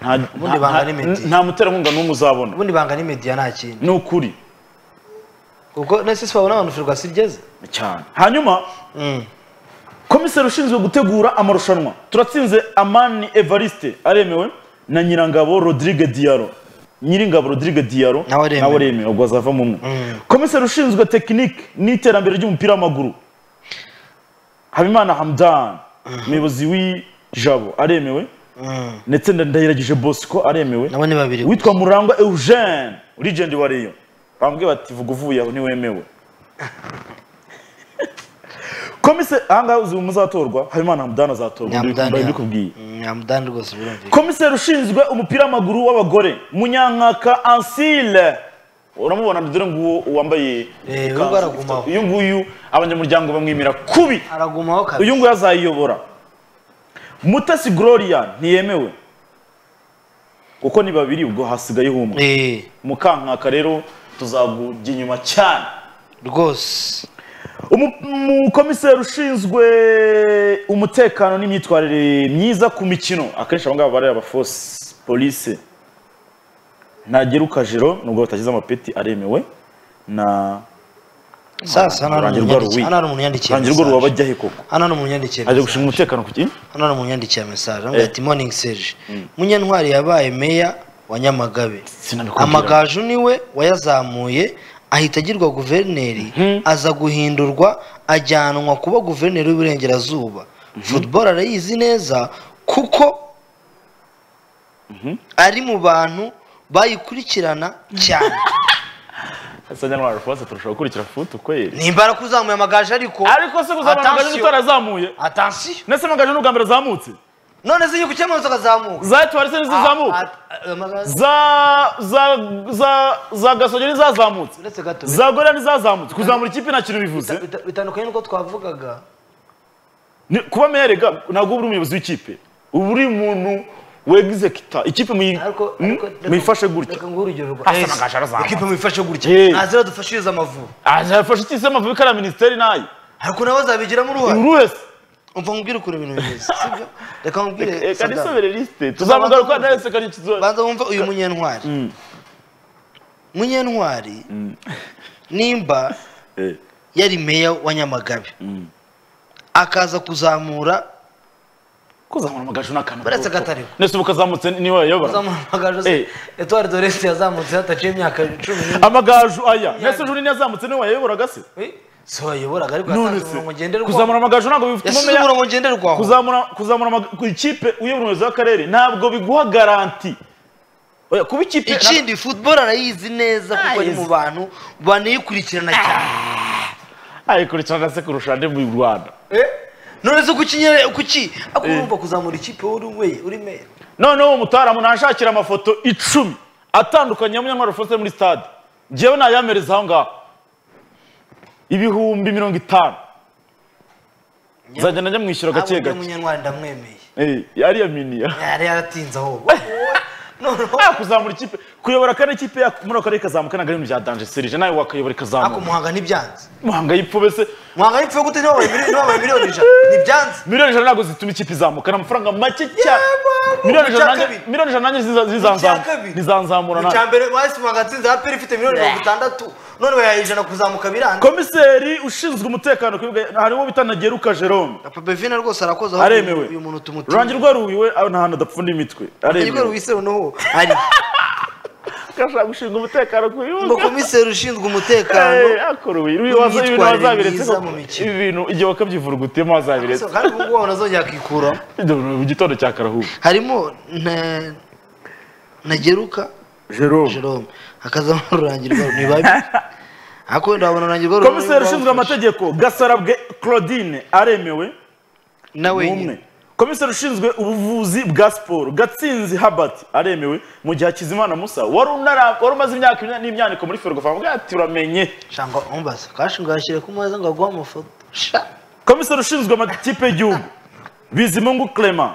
nta- Ubundi banga nta- ni Meddy. nta muterankunga n'umwe uzabona ubundi banga ni media nta kindi ni ukuri kuko nasi siporo n'abantu ferwafa igeze cyane hanyuma komiseri ushinzwe gutegura amarushanwa turatsinze amani evariste aremewe na nyirangabo rodrigue diaro nyiringabo rodrigue diaro Nawe aremewe. aremewe ubwo azavamo umwe Mm. komiseri ushinzwe tekinike n'iterambere ry'umupira w'amaguru habimana hamdan umuyobozi w'ijabo aremewe ndetse na ndayiragije bosco aremewe nabo ni babiri witwa murangwa eugene legend wa rayon bambwiye bati vuga uvuye aho ntiwemewe komise ahangaha uzi muzatorwa habimana hamudani azatorwa Hamdan, mbaye yeah. mbikubwiye nyamudani rwose birumvikana komiseri ushinzwe umupira w'amaguru w'abagore munyankaka ansile uramubona dore nguwo wambaye Eh, ikanzu uyu aragumaho. ifite- uyu nguyu abanyamuryango bamwimira kubi aragumaho kabiri uyu nguyu azayiyobora mutesi gloria ntiyemewe kuko ni babiri ubwo hasigayeho umwe Eh, mukankaka rero tuzagujya inyuma cyane rwose Umu- umukomiseri ushinzwe umutekano n'imyitwarire myiza ku mikino akenshi abangaba bari abafosi polise ntagera ukajiro nubwo batagize amapeti aremewe na sasa hano hari rurangirwa ruwi umunyandikiye hano hari umunyandikiye rurangirwa message. ruwabajyahe koko hano hari umunyandikiye aje message. gushinga umutekano ku ki hano hari umunyandikiye message aramubwira ati morning serge munyantwari yabaye meya wa nyamagabe sinabikubwira amagaju niwe wayazamuye ahita agirwa guverineri aza guhindurwa ajyanwa kuba guverineri w'iburengerazuba football arayizi neza kuko ari mu bantu bayikurikirana cyane asa nyarwanda rwose turashobora gukurikira futu kweri nimbara kuzamuye amagaju ariko ariko se kuzamura amagaju Attention. utarazamuye atansiyo ndetse amagaju ni ubwa mbere azamutse none se igihugu cyamaze akazamuka zatwara se ntizizamuka za za za za gasogera ntizazamutse uretse gato za gorira ntizazamutse kuzamura ikipe nta kintu bivuze bita- bitandukanye n'uko twavugaga Ni- kuba meya rega ntabwo uba uri umuyobozi w'ikipe uba uri umuntu wegize kita ikipe muyi- ariko mm, ariko reka- muyifashe gutya reka nguhe urugero rwa Asa na gashara zamuka. ekipa muyifashe gutya Yes. ntazira dufashiriza amavubi azafashe itisi amavubi kariya minisiteri nayo ariko nabo bazabigiramo uruhare buri wese umva nkubwire ukuntu ibintu bimeze sibyo reka nkubwire reka Sadam. nisomere lisite tuzamugaruka nawe se kari ikizoza banza wumva uyu munyentwari munyentwari nimba yari meya wa nyamagabe akaza kuzamura kuzamura amagaju n'akantu Uretse agatariho. nese ubu kazamutse niwe wayobora kuzamura amagaju Eh. se etuwari doresi yazamutse hataciye imyaka cumi n'imwe amagaju aya nese juri yazamutse niwe wayoboraga se Eh, si wayoboraga ariko none yatanze se umurongo ngenderwaho kuzamura amagaju ntabwo bifite yasize umumeya umurongo ngenderwaho kuzamura kuzamura amag- ku ikipe uyobora umuyobozi w'akarere ntabwo biguha garanti Oya, kuba ikipe ikindi football arayizi neza kuko ari mu Ayizi. bantu banayikurikirana cyane ayikurikirana se kurusha andi mu rwanda Eh? none se kuki nyere kuki ako urumva kuzamura ikipe wowe uri we- uri meya noneho uwo mutaramu nashakira amafoto icumi atandukanye ya munyantwari faustin muri stade ngewe nayamereza aho ngaho ibihumbi mirongo itanu nzagenda nyamwishyura gake ntabwo gake munyantwari ndamwemeye Eh, ariya mini ah. yari yaratinze aho noneho Ah, kuzamura ikipe kuyobora kane ikipe ya- muri ako karere kazamuka ntabwo ari ibintu bya danje serije nawe wakayobora ako ikazamuka muhanga ntibyanze muhanga yipfube se muhanga yipfuye gute niba wabaye miliyoni- niba wabaye miliyoni ijana ntibyanze miliyoni ijana ntabwo zituma ikipe izamuka ni amafaranga make cyane Yego, miliyoni mu ijana cya nanjye- kabiri. miliyoni ijana nanjye ziza- cya zizanzamu- kabiri. zizanzamura mu nanjye cya mbere wahise muhanga atsinze aperi ifite miliyoni mirongo itandatu none bayaha ijana kuzamuka biranze komiseri ushinzwe umutekano ku bibuga harimo bita na geruka jerome papa bevina rwose arakoze aho aremewe uyu muntu tumutuye rurangira rwarubiwe aho nta hantu adapfunda imitwe igikorwa aremewe wisewe noho ari gashaka gushinga umutekano ku ngo bibuga komiseri ushinzwe umutekano Eh, akorowe ibintu waza- ibintu n'imyitwarire wazabiretse myiza koko. mu mikino. ibi bintu igihe wakabyivura ugutiyemo wazabiretse kandi ubu ngubu wanazongera akikuramo mu gitondo cya karahubu harimo na ntageruka jerome jerome hakazamo rurangirwa ni babi ariko wenda wabona rurangirwa rumwe komiseri ushinzwe rwafashe. amategeko gasarabwe claudine aremewe na n'umwe wenyine komiseri ushinzwe ubuvuzi bwa siporo gatsinzi habati aremewe mu gihe hakizimana musa wari unara- wari umaze imyaka ine n'imyaniko muri ferwafa bwa ati uramenye shanga umbaza kashi ngashyire ku meza ngo aguhe amafoto sha komiseri ushinzwe amakipe y'igihugu bizimungu clement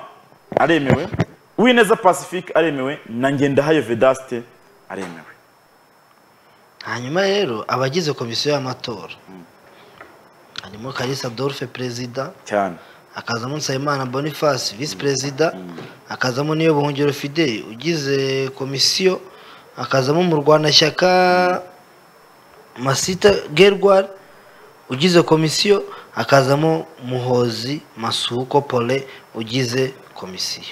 aremewe uwineza pacifique aremewe na ngendahayo vedaste aremewe hanyuma rero abagize komisiyo y'amatora harimo kalisa dorfe perezida cyane hakazamo nsabimana boniface visi perezida hakazamo niyo buhungiro fide ugize komisiyo hakazamo murwanashyaka masita gerwar ugize komisiyo hakazamo muhozi masuko pole ugize komisiyo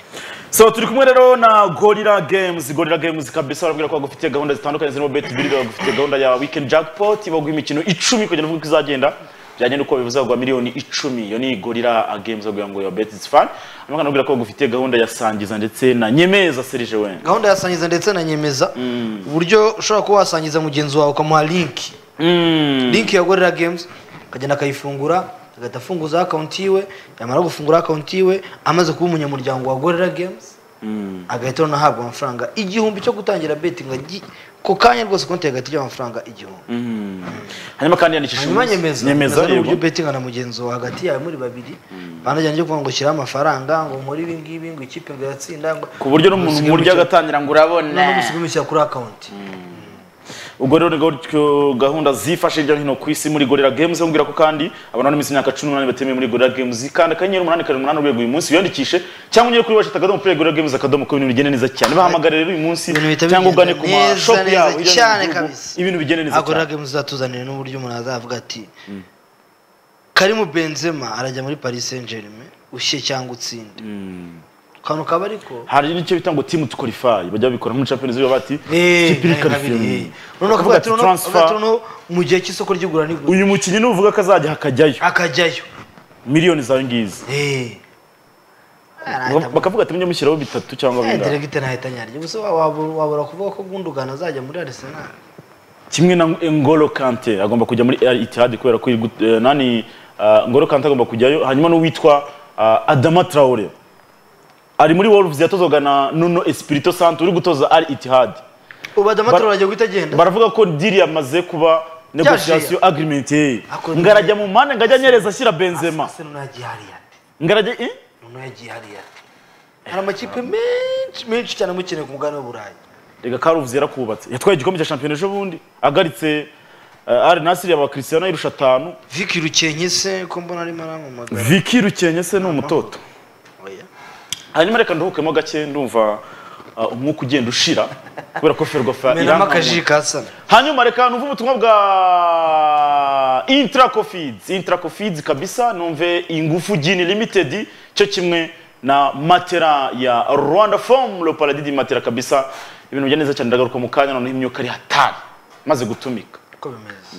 so turi kumwe rero na gorira games gorira games kabisa barabwira ko bagufitiye gahunda zitandukanye zirimo bet birida bagufitiye gahunda ya weekend jackpot baguha imikino icumi kugira ngo uvuge uko izagenda byagenda uko bivuze bagwa miliyoni icumi iyo ni gorira games baguha ngo ya bet is fun hanyuma kanabwira ko bagufitiye gahunda ya sangiza ndetse na nyemeza serije wenda gahunda ya sangiza ndetse na nyemeza uburyo ushobora kuba wasangiza mugenzi wawe ukamuha linki Mm. linki ya gorira games akagenda akayifungura agahita afunguza akawunti yiwe yamara gufungura akawunti yiwe amaze kuba umunyamuryango wa gorira games agahita noneho ahabwa amafaranga igihumbi cyo gutangira betingi agi- ku kanya rwose konti agahita ijya amafaranga igihumbi hanyuma kandi yandikisha hanyuma nyemeza nyemeza ni uburyo yego betinga na mugenzi wawe hagati yawe muri babiri banajyana kuvuga ngo shyiraho amafaranga ngo nkore ibi ngibi ngo ikipe ngo iratsinda ngo ku buryo n'umuntu Usigaye mu buryo mucyo- agatangira ngo urabona noneho musubimishyira kuri akawunti ubwo rero ni gutyo gahunda zifashe hirya no hino ku isi muri gorira games bambwira ko kandi abantu n'iminsi imyaka cumi n'umunani batemewe muri gorira games kandi akanyenyeri umunani karindwi umunani urwego uyu munsi wiyandikishe cyangwa ugere kuri washita akadomo play gorira games akadomo ko ibintu bigenda neza cyane bahamagare rero uyu munsi Ibintu bihita cyangwa ugane bigenda ku ma neza, shop neza yabo hirya no hino cyane mu gihugu, kabisa. ibintu bigenda neza cyane agorora games zatuzaniye n'uburyo umuntu azavuga ati karimu benzema arajya muri paris saint germain ushye cyangwa utsinde kano kaba ariko hari n'icyo bita ngo team to qualify bajya babikora muri champions league bati Eh, "Kipe iri kari qualifier." kabiri, eh. noneho Ukavuga ati, akavuga ati noneho- "Transfer." akavuga ati noneho mu gihe cy'isoko ry'igura n'igura uyu mukinnyi nuvuga ko azajya hakajyayo akajyayo miliyoni zawe ngizi Eh. Bakavuga- bakavuga ati mujye mushyiraho bitatu cyangwa Eh, bingahe delegite nahita nyarya gusa wa- wabura wabura kuvuga ko gundugana azajya muri arsenal kimwe na Ngolo Kante agomba kujya muri Al Ittihad kubera ko igu- eh, nani ah, Ngolo Kante agomba kujyayo hanyuma n'uwitwa ah, Adama Traore ari muri Wolves yatozwaga na Nuno Espirito Santo uri gutoza Al Ittihad ubu adamatoro Bar- arajya guhita agenda baravuga ko deal yamaze kuba negotiation agreement ye Ako- ngarajya mu mpande ngajya anyereza ashyira Benzema Arsenal yagiye hariya ati ngarajya eh? noneho yagiye hariya ati hari amakipe menshi menshi cyane amukeneye ku mugabane w'uburayi reka karuvuze yarakubatse yatwaye igikombe cya shampiyona ejo bundi agaritse uh, ari nasiri yaba kirisiyana irusha atanu viki rukenke se ko mbona arimo arampamagara viki rukenye se ni umutoto oya hanyuma reka nduhukemo gake ndumva uh, umwuka ugenda ushira kubera ko ferwafa menamo irankanwa. akaji kasana hanyuma reka numve ubutumwa bwa intracofids intracofids kabisa numve ingufu gini limited cyo kimwe na matera ya rwanda form le paradis matera kabisa ibintu bijya neza cyane ndagaruka mu kanya noneho imyuka ari hatari maze gutumika uko bimeze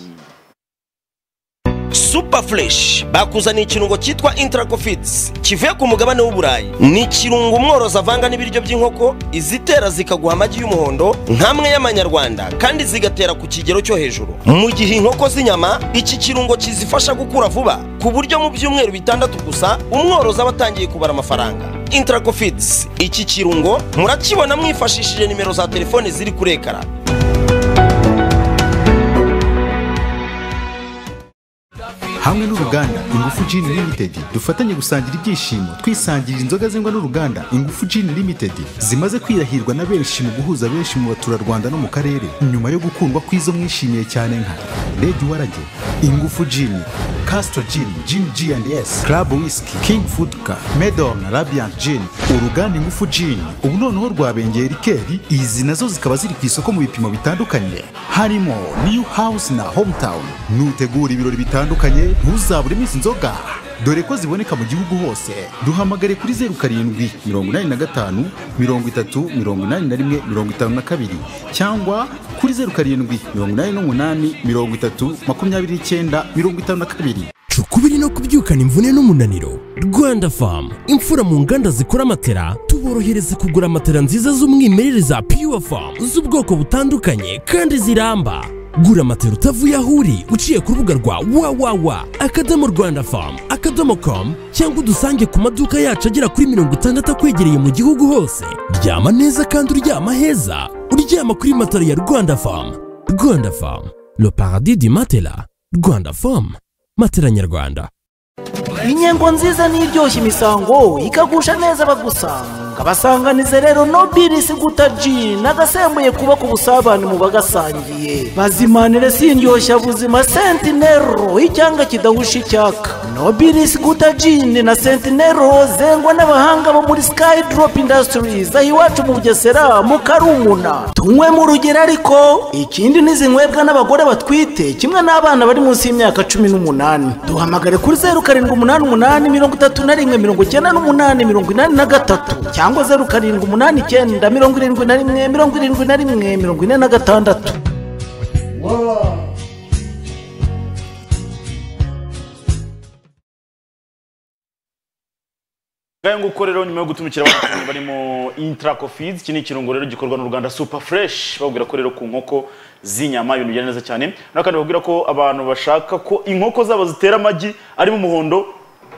super fresh bakuzaniye ikirungo cyitwa intracofits kivuye ku mugabane w'uburayi ni ikirungo umworozi avanga n'ibiryo by'inkoko izitera zikaguha amagi y'umuhondo nk'amwe y'amanyarwanda kandi zigatera ku kigero cyo hejuru mu gihe inkoko z'inyama iki kirungo kizifasha gukura vuba ku buryo mu byumweru bitandatu gusa umworozi aba atangiye kubara amafaranga intracofits iki kirungo murakibona mwifashishije nimero za telefone ziri kuri ekara hamwe n'uruganda ingufu Gin limited dufatanye gusangira ibyishimo twisangirira inzoga zengwa n'uruganda ingufu Gin limited zimaze kwirahirwa na benshi mu guhuza benshi mu baturarwanda no mu karere nyuma yo gukundwa kw'izo mwishimiye cyane nka red warage ingufu Gin Castro Gin Gin G&S Club Whisky King Food Car Medon Radiant Gin uruganda ingufu Gin ubu noneho rwabengeye rikeri izi nazo zikaba ziri ku isoko mu bipimo bitandukanye harimo New House na Hometown nutegura ibirori bitandukanye ntuzaburemo izi nzoga dore ko ziboneka mu gihugu hose duhamagare kuri zeru karindwi mirongo inani na gatanu mirongo itatu mirongo inani na rimwe mirongo itanu na kabiri cyangwa kuri zeru karindwi mirongo inani n'umunani mirongo itatu makumyabiri n'icyenda mirongo itanu na kabiri cukubiri no kubyukana imvune n'umunaniro rwanda famu imfura mu nganda zikora amatera tuborohereza kugura amatera nziza z'umwimerere za pure famu z'ubwoko butandukanye kandi ziramba gura amatera utavuye aho uri uciye ku rubuga rwa wawawa akadomo rwanda famu akadomo komu cyangwa udusange ku maduka yacu agera kuri mirongo itandatu akwegereye mu gihugu hose ryama neza kandi uryama heza uryama kuri matera ya rwanda famu rwanda famu le paradis du matela rwanda famu matela nyarwanda inyengo nziza n'iryoshya imisango ikagusha neza abagusanga basanganize rero nobilisi guta ji nagasembuye kubaka ubusabane mu bagasangiye bazimanire sindyoshya buzima sentinero icyanga kidahusha icyaka nobilisi guta jini na sentinero zengwa n'abahanga bo muri sky drop industries aho iwacu mu bugesera mu karumuna tunywe mu rugero ariko ikindi n'izinywebwa n'abagore batwite kimwe n'abana bari munsi y'imyaka cumi n'umunani duhamagare kuri zeru karindwi umunani umunani mirongo itatu na rimwe mirongo icyenda n'umunani mirongo inani na gatatu cyangwa zeru karindwi umunani icyenda mirongo irindwi na rimwe mirongo irindwi na rimwe mirongo ine na gatandatu ngayo nguko rero nyuma yo gutumikira abantu barimo intracofids iki ni ikirungo rero gikorwa n'uruganda super fresh babwira ko rero ku nkoko z'inyama ibintu bijyana neza cyane naho kandi babwira ko abantu bashaka ko inkoko zabo zitera amagi arimo umuhondo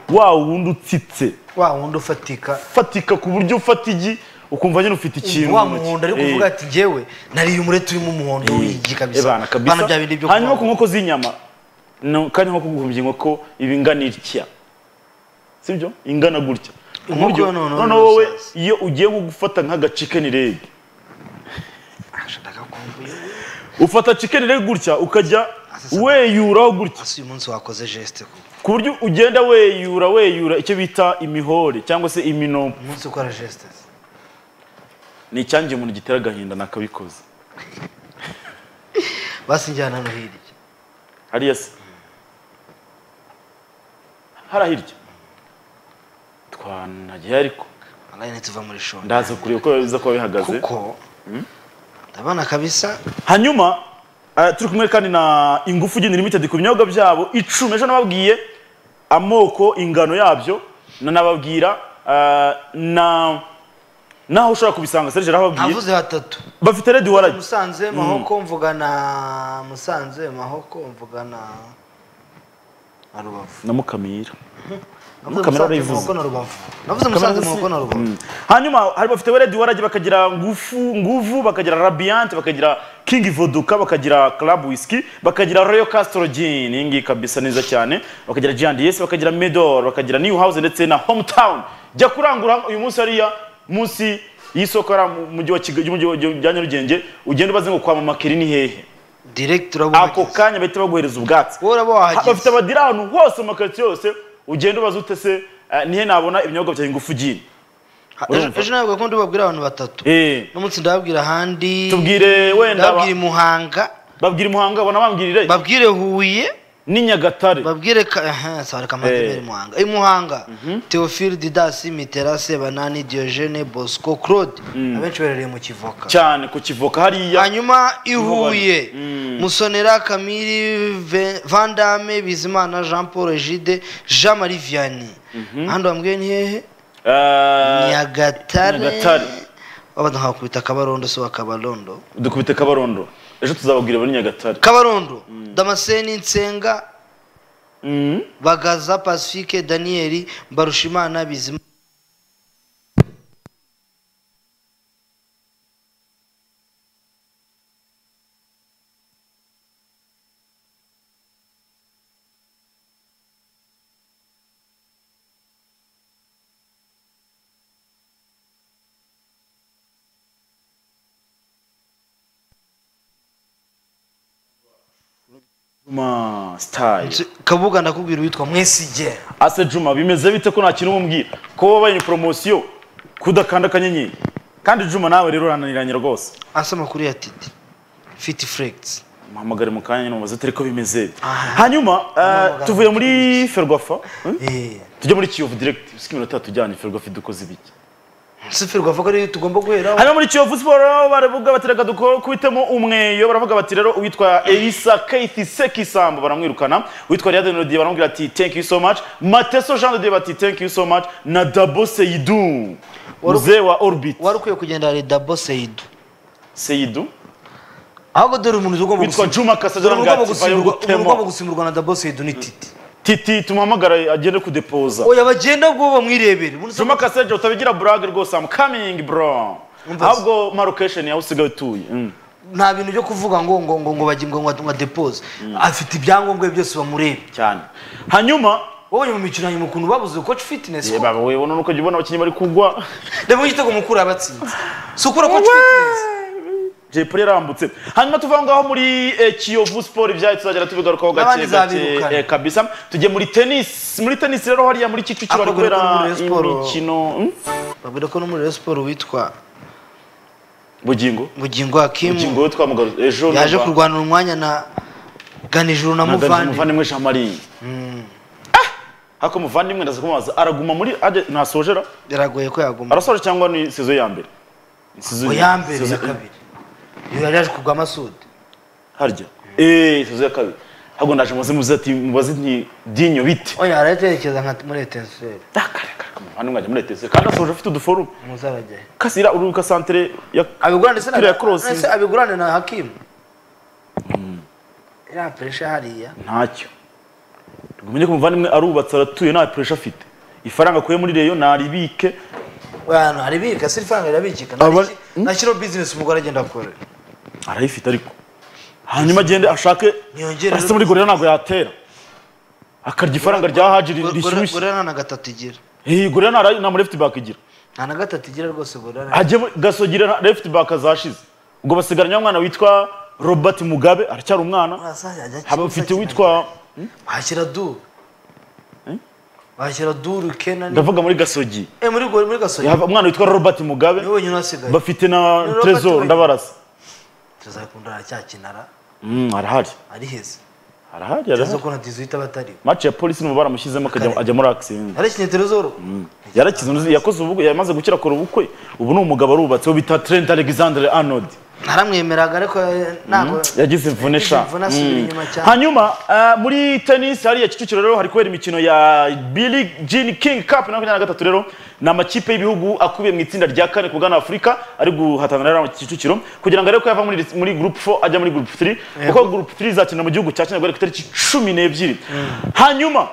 wa wundi utsitse wa wundi ufatika ufatika ku buryo ufata igi ukumva nyine ufite ikintu wa mu ntoki. muhondo ariko Eh, uvuga ati njyewe nariye umureti urimo umuhondo eh, w'igi eh, bana kabisa kabisa. bana bya bindi byo hanyuma ku kuvuga nkoko z'inyama no kandi nko kuguhumbya inkoko iba ingana itya sibyo ingana gutya Inkoko Uburyo- yo noneho noneho wowe n'urusasa. iyo ugiye gufata nk'agacikeni rege ngo, "Ah, ndashaka kumva iyo we." ufata chicken leg gutya ukajya Asasa. weyuraho gutya ese uyu munsi wakoze geste ku ku buryo ugenda weyura weyura icyo bita imihore cyangwa se iminopo umunsi ukora geste se. ni icyangiye umuntu gitera agahinda nakabikoze basi njyana hano hirya hariya se hara hirya twanagiye ariko wallahi ntituva muri shonda ndaza kureba uko biza kuba bihagaze kuko ndabona kabisa hanyuma eh, turi kumwe kandi na ingufu gini limited ku binyobwa byabo icumi ejo nababwiye amoko ingano yabyo nanababwira eh, na naho ushobora kubisanga serge arababwiye navuze batatu bafite redi waragi musanze mahoko mvugana musanze mahoko mvugana na rubavu na mukamira kamera navuze musanze warayivuze. mahoko na rubavu navuze musanze mahoko na rubavu hanyuma hari bafite redi waragi bakagira ngufu nguvu bakagira radiant bakagira king voduka bakagira club whisky bakagira royal castro gin iyi ngiyi kabisa neza cyane bakagira G&S bakagira medor bakagira new house ndetse na hometown jya kurangura uyu munsi hariya munsi y'isoko hariya mu mujyi wa kigali y'umujyi wa- rya nyarugenge ugenda ubaze ngo kwa mama keri ni hehe direct urabona ako kanya bahita baguhereza ubwatsi wowe uraba Ha- wahageze bafite abadiri ahantu hose mu makaritsiye yose ugenda ubaza ute se eh, nihe nabona ibinyobwa bya ingufu gini Ha- urumva. ejo ntabwo kundi babwira abantu batatu Eh, n'umunsi ndababwira ahandi tubwire wenda ba- ndababwira i muhanga babwire muhanga bona bambwirire babwire huye ni nyagatare babwire ka aha sabareka Eh. amazina muhanga i muhanga theophile didas mitera sebanani diogene bosco claude abenshi baherereye mu kivoka cyane ku kivoka hariya hanyuma ihuye Mm. musonera kamiri Ve- vandame bizimana jean paul egide jean marie vianney ahandi bambwiye ni hehe Eh, Nyagatare. nyagatare wabana nkakubita kabarondo si wa kabarondo dukubite kabarondo ejo tuzababwira bari nyagatare kabarondo damascene nsenga Mm. bagaza pacifique daniel mbarushimana bizimana Juma style kabuga ndakubwira uwitwa mwesige ase juma bimeze bite ko nta kintu umubwira ko wabaye ni poromosiyo kudakanda akanyenyeri kandi juma nawe rero urananiranye rwose asa amakuru ya titi fiti fregisi muhamagare mu kanya numubaze turi ko bimeze Aha. hanyuma eh, Muhamagare. tuvuye muri ferwafa eh? tujya muri kiyovu direct usika iminota tujyanye ferwafa dukoze ibiki sifirwa avuga ariyo tugomba guheraho hano muri kiyovu siporo baravuga bati reka duko kubitemo umweyo baravuga bati rero uwitwa elisa keiti sekisambo baramwirukana uwitwa riyade melodie baramubwira ati thank you so much mateso jean de dieu bati thank you so much na dabo seidu muzee wa orbit wari ukwiye kugenda hari dabo seyidu seidu ahubwo dore umuntu ugomba witwa gusimburwa- juma kasagira umuntu ugomba ngati gusimburwa- umuntu ugomba bayogutemo gusimburwa na dabo seyidu ni titi titi tumuhamagara agende kudepoza oya bagenda ubwo bamwirebere umuntu juma kasagira utabigira burage rwose am coming bro Umva se. ahubwo marokesheni yaho usigaye utuye Mm. nta bintu byo kuvuga ngo ngo ngo ngo bagingo ngo ngo depose afite ibyangombwa bye byose bamureba cyane hanyuma wabonye mu mikino hanyuma ukuntu babuze coach fitness Eh, baba wewe none ukajya ubona abakinnyi bari kugwa reba igitego mukuru yabatsinze si ukura coach fitness Jay Polly yarambutse hanyuma tuva ngaho muri eh, Kiyovu Sport ibyaye tuzagera tubigarukaho gake N'abandi gake zabirukana. eh, kabisa tujye muri tennis muri tennis rero hariya muri Kicukiro bari Ako garuka kubera muri Rayon Sports. imikino hmm? babwira ko no muri Rayon Sports witwa bugingo bugingo bugingo hakimu we twamugaru ejo yaje numva- kurwanira umwanya na ganijuru na naganije muvandi umuvandimwe Jean Marie Ah! ariko umuvandimwe ndaza kumubaza araguma muri ade- ntasojera biragoye ko yaguma arasoje cyangwa ni saison ya mbere Ni saison- oya mbere saison- ya kabiri iyo yari yaje kugwa amasudi harya eh saison ya kabiri ahubwo ndaje muze muze ati mubaze nti dinyo bite oya aratekereza nka muri etenseri hano mwajya muri etese kandi asoje afite uduforume muzabajyayo kasira uruka santere ya abigura ndetse Turiya cross. ndetse abigurane na hakimu iriya puresha hariya ntacyo tugumenye ko umuvandimwe arubatse aratuye nta puresha afite ifaranga akuye muri reyo naribike abantu haribika si ifaranga rirabikika Aba- nashyiraho bizinesi umugore agenda akora arayifite ariko hanyuma agende ashake Ntiyongere- ase muri gorera ntabwo yatera akarya ifaranga rya haji ri- rishyushye gorera nta na gatatu igira Eh, gorera nta ra- nta muri left back igira nta na gatatu igira rwose gorera ajye muri- gasogira nta- left back azashize ubwo basigaranye umwana witwa robert mugabe aracyari umwana haba ufite witwa washyira duru washyira duru kenani ndavuga muri gasogi Eh, muri gore muri gasogi Haba umwana witwa robert mugabe niwe wenyine wasigaye bafite na Robert trezor Wayne. ndabarasa tuzakunda aracyakinara Mm, arahari ari heza arahari tuzo arahari ko na dizihita batari match ya polisi n'umubare amushyizemo akajya Kare. ajya muri accident yarakinye terezoro yarakize unuzi yakoze ubukwe yamaze gukira akora ubukwe ubu ni umugabo arubatse bita Trent Alexander Arnold naramwemeraga ariko eh, ntabwo yagize imvune sha Imvune asubira Mm. inyuma cyane. hanyuma eh, muri tennis hariya Kicukiro rero hari kubera imikino ya Billie Jean King Cup na makumyabiri na gatatu rero ni amakipe y'ibihugu akubiye mu itsinda rya kane kugana Afurika ari guhatanira rero mu Kicukiro kugira ngo arebe ko yava muri muri group 4 ajya muri group 3 kuko group 3 izakina mu gihugu cya Kenya guhera ku itariki cumi n'ebyiri hanyuma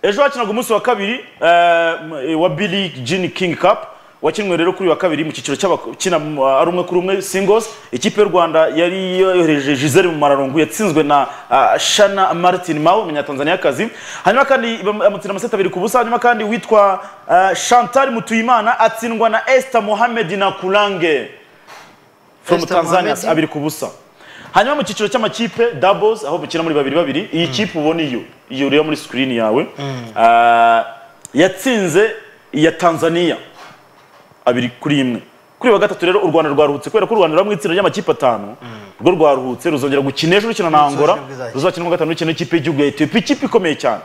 ejo hakinaga umunsi wa kabiri eh, m- eh, wa Billie Jean King Cup wakinwe rero kuri uyu wa kabiri mu cyiciro cy'abakina mu- ari umwe kuri umwe singles ikipe y'u rwanda yari yohereje gisele mu mararungu yatsinzwe na ah, shana martin mawe umunyatanzaniyakazi hanyuma kandi bam- amutsinda amaseti abiri ku busa hanyuma kandi witwa ah, chantal mutuyimana atsindwa na esther mohamed na kurange from Esther tanzania Mohamed. abiri ku busa hanyuma mu cyiciro cy'amakipe doubles aho mukina muri babiri babiri iyi kipe ubona iyo iyo ureba muri screen yawe ah, yatsinze iya tanzania abiri kuri imwe kuri wa gatatu rero u rwanda rwaruhutse kubera ko u rwanda ruri mu itsinda ry'amakipe atanu rwo rwaruhutse ruzongera gukina ejo rukina na angola Ruzakina ubwo izakina. ruzakina mu gatanu rukina n'ikipe y'igihugu ya etiyopiya ikipe ikomeye cyane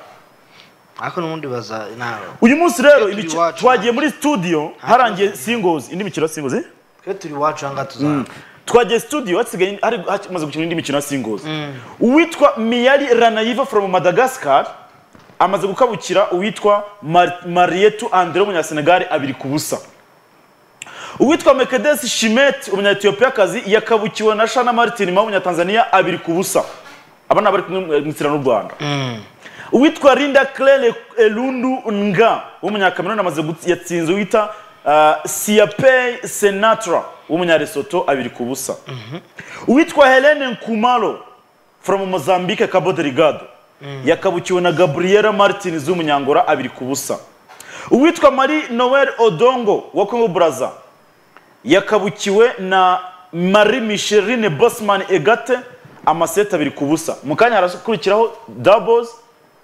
ariko n'ubundi baza nawe uyu munsi rero Turi imico- iwacu. twagiye muri studio harangiye singozi indi mikino ya singozi eh? twe turi iwacu aha ngaha tuzahabwa twagiye studio hasigaye hari hamaze gukina indi mikino ya singozi uwitwa miyari ranayiva from madagascar amaze gukabukira uwitwa Mar- marietu andre w'umunyasenegali abiri ku busa uwitwa mekedesi shimet umunyaetiyopiyakazi yakabukiwe na shana martin ma w'umunyatanzania abiri ku busa aba ni abari kumwe mu isirano n'u rwanda uwitwa Linda Claire Elundu Nga w'umunyakameruni amaze gutsi- yatsinze uwita uh, Siapei Senatra w'umunyaresoto abiri ku busa uwitwa Helene Nkumalo from Mozambique Cabo Delgado yakabukiwe na Gabriela Martinez w'umunyangora abiri ku busa uwitwa Marie Noel Odongo wa Congo Brazza yakabukiwe na Marie Micheline Bosman Egate amaseti abiri ku busa mu kanya harakurikiraho doubles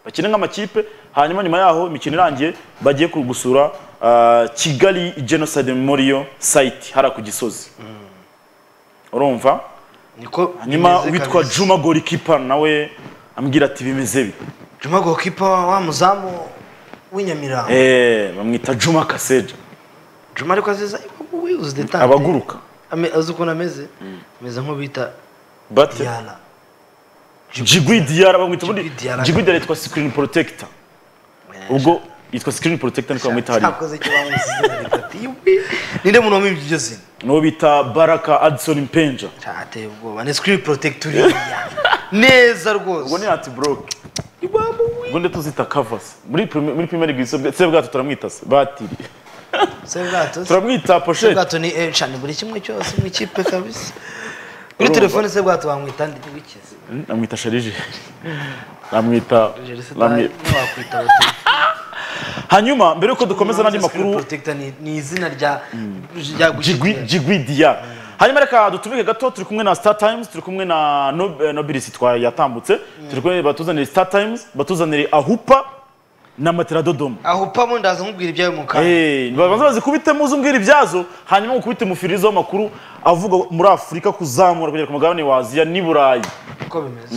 bakina nk'amakipe hanyuma nyuma yaho imikino irangiye bagiye ku- gusura ah, Kigali Genocide Memorial Site hara ku Gisozi urumva niko nyuma bimeze witwa kabisa. Juma Golikipa nawe ambwira ati bimeze bi juma gokipa wa muzamu w'inyamirambo eh bamwita Juma Kaseja juma ariko aziza we uzi detante abaguruka Ame- azi ukuntu ameze ameze nk'ubita but diana Jigwi Diarra bamwita ubundi Jigwi Diarra. Jigwi Diarra yitwa Screen Protector ubwo yitwa Screen Protector niko bamwita hariya cyakoze kibamusize ninde muntu wamwimbye iryo zina n'uwo bita Baraka Addison Mpenja cyateye ubwoba ni screen protector iriya neza ubwo ni rwose ati broke ubwo ndetse tuzita covers muri primi- muri Premier League se- se bwato turamwita se batiri se bwato se turamwita Se pochette bwato ni eh, shani buri kimwe cyose mu ikipe kabisa kuri telefone se bwato bamwita ndi wikize namwita Sharije namwita namwi- ntiwakwita bati hanyuma mbere yuko dukomeza n'andi Screen makuru protector ni ni izina rya rya Jigwi Jigwi Dia. Hanyuma reka dutumike gato turi kumwe na Star Times, turi kumwe na Nob- eh, Nobilis twa yatambutse, turi kumwe batuzanire Star Times, batuzanire Ahupa na Matera Dodoma. aho upamo ndaza nkubwira ibyawe mu kanwa Eh, babanza bazikubite muzi umbwira ibyazo, hanyuma ukubite mufirizo amakuru avuga muri Afurika kuzamura kugera ku mugabane wa Aziya n'i Burayi. uko bimeze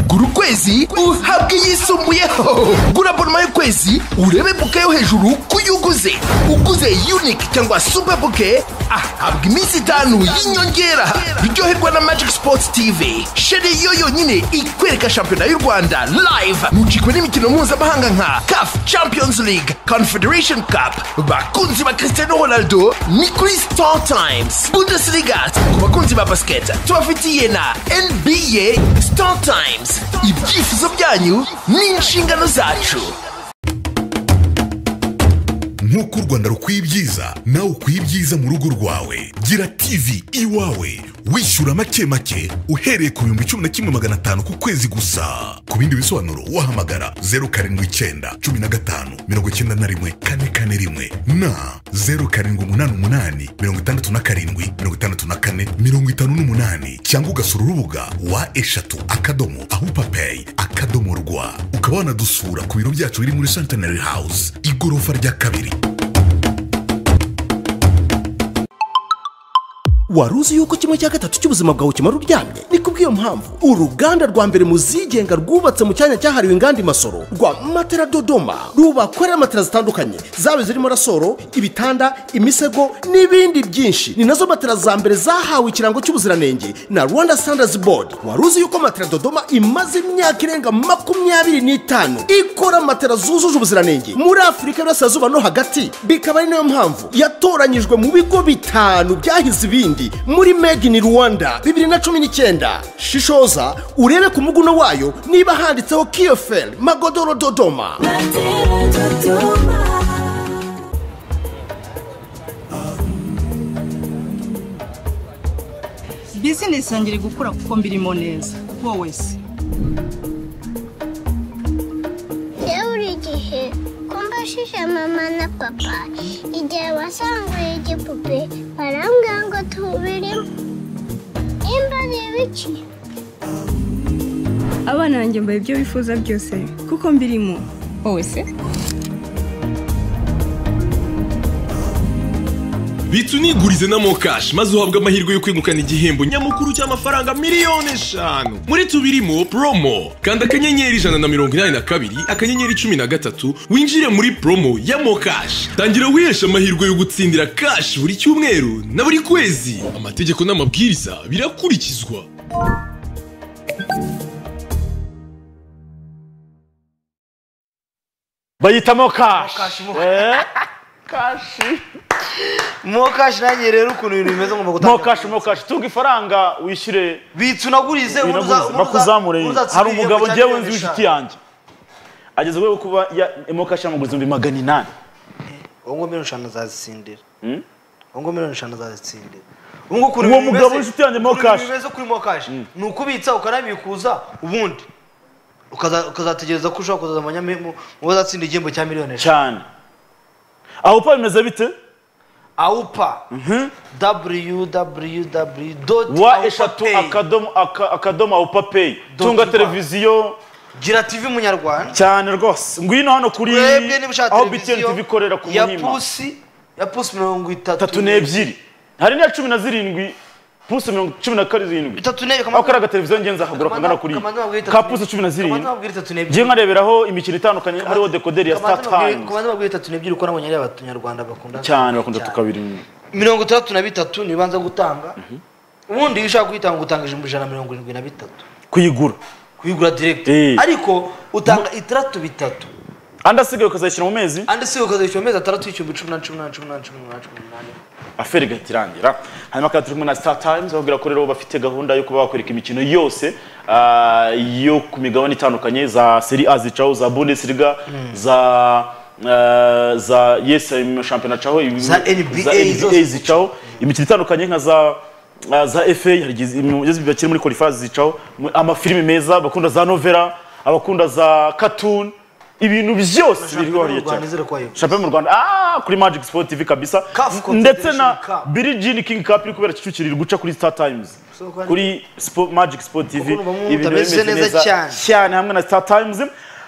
gura ukwezi uhabwe iyisumbuyeho gura abonoma y'ukwezi urebe buke yo hejuru ku yo uguze uguze unike cyangwa super buke ahabwa iminsi itanu y'inyongera ryoherwa na magic sports tv sheri yo yonyine ikwereka shampiyona y'u rwanda live mucikwe n'imikino mpuzamahanga nka caf champions league confederation cup bakunzi ba cristiano ronaldo ni kuri star times bundesliga ku bakunzi ba basiketi tubafitiye na nba star times ibyifuzo byanyu ni inshingano zacu nk'uko u rwanda rukwiye ibyiza nawe ukwiye ibyiza mu rugo rwawe gira tv iwawe wishyura make make uhereye ku bihumbi cumi na kimwe magana atanu ku kwezi gusa ku bindi bisobanuro wahamagara zeru karindwi icyenda cumi na gatanu mirongo icyenda na rimwe kane kane rimwe na zeru karindwi umunani umunani mirongo itandatu na karindwi mirongo itandatu na kane mirongo itanu n'umunani cyangwa ugasura urubuga wa eshatu akadomo ahupapeyi akadomo rwa ukaba wanadusura ku biro byacu biri muri centenary house igorofa rya kabiri wari uzi yuko kimwe cya gatatu cy'ubuzima bwawe kimara uryamye ni kubw'iyo mpamvu uruganda rwa mbere mu zigenga rwubatse mu cyanya cyahariwe inganda i masoro rwa matera dodoma rubakorera matera zitandukanye zaba zirimo rasoro ibitanda imisego n'ibindi byinshi ni nazo matera za mbere zahawe ikirango cy'ubuziranenge na rwanda standards board wari uzi yuko matera dodoma imaze imyaka irenga makumyabiri n'itanu ikora matera zujuje ubuziranenge muri afurika y'uburasirazuba no hagati bikaba ari nayo mpamvu yatoranyijwe mu bigo bitanu byahize ibindi muri made in rwanda bibiri na cumi n'icyenda shishoza urebe ku muguno wayo niba handitseho kiyoferi magodoro dodoma Matera Dodoma. nisangira gukura kuko mbirimo neza wowe se yewe buri gihe ko mbashije mama na papa igihe wasanguye igipupe barambwira ngo tubirimo nimba ari ibiki abana banjye mbaye ibyo bifuza byose kuko mbirimo wowe se bitsa unigurize na mokashi maze uhabwe amahirwe yo kwegukana igihembo nyamukuru cy'amafaranga miliyoni eshanu muri tubirimo promo kanda akanyenyeri ijana na mirongo inani na kabiri akanyenyeri cumi na gatatu winjire muri promo ya mokashi tangira wiheshe amahirwe yo gutsindira kashi buri cyumweru na buri kwezi amategeko n'amabwiriza birakurikizwa bayita mokashi Eh? mokashi nanjye rero ukuntu ibintu bimeze ngomba gutanga mokashi mokashi tunga ifaranga wishyure bitsa unagurize ubundi uza- ubundi uza- bakuzamure ubundi uzatsinda hari igihembo umugabo ngewe cya miliyoni nzi w'inshuti eshanu. yanjye ageze rwego kuba ya- mokashi yamuguriza ibihumbi magana inani uwo ngo miliyoni eshanu azazitsindira Hmm? uwo ngo miliyoni eshanu azazitsindira uwo ngo ukuntu Uwo ibintu mugabo bimeze- w'inshuti yanjye ukuntu ibintu mokashi. bimeze kuri mokashi ni ukubitsa ukanabikuza ubundi ukaza- ukazategereza ko ushobora kuzazamanya mu mu bazatsinda igihembo cya miliyoni eshanu cyane aho upa bimeze bite awupa www wa eshatu akadomo aka- akadomo awupa peyi Dot tunga rwa. televiziyo gira tv munyarwanda cyane rwose ngwino hano kuri twebwe niba ushaka aho btn televiziyo tv ikorera ku ya muhima pusi ya pusi mirongo itatu tatu n'ebyiri hari n'iya cumi na zirindwi pusi mirongo cumi na karindwi itatu n'ebyiri aho kariya gateleviziyo ngenzi akagura kangana kuri ka pusi cumi na zirindwi itatu ngiye n'ebyiri nkareberaho imikino itandukanye hariho dekoderi ya Kamanzi babwire- startime kamanzi babwire itatu n'ebyiri uko nabonye ari abanyarwanda bakunda cyane bakunda tukabiri mirongo itandatu na bitatu niyo ubanza gutanga ubundi iyo ushaka kuyitanga utanga ijana ijana na mirongo irindwi na bitatu kuyigura kuyigura direct Eh. ariko utanga itandatu bitatu andi asigaye ukazayishyira mu mezi andi si ukazishyura amezi atandatu y'igihumbi cumi n'umunani cumi n'umunani cumi n'umunani cumi n'umunani cumi n'umunani aferi igahita irangira hanyuma kandi turi kumwe na star times babwira ko rero bafite gahunda yo kuba bakwereka imikino yose ah, yo ku migabane itandukanye za seri a zicaho za bundesliga za ah, za yes shampiyona caho ibi- Za NBA NBA zose. zicaho imikino itandukanye nka za ah, za FA hari igihe ibintu byose bakiri muri qualifiers zicaho mu- amafilime meza abakunda za novela abakunda za cartoon ibintu byose biriho shampiyona mu hariya rwanda cyane izere kuba yegura shampiyona mu rwanda ah kuri magic sport tv kabisa Caf Confederation ndetse na Cup. billie jean king cup iri kubera kicukiro iri guca kuri star times So, kandi- kuri Spo- magic sport tv Ukuntu bamwe mutameze neza cyane. cyane hamwe na star times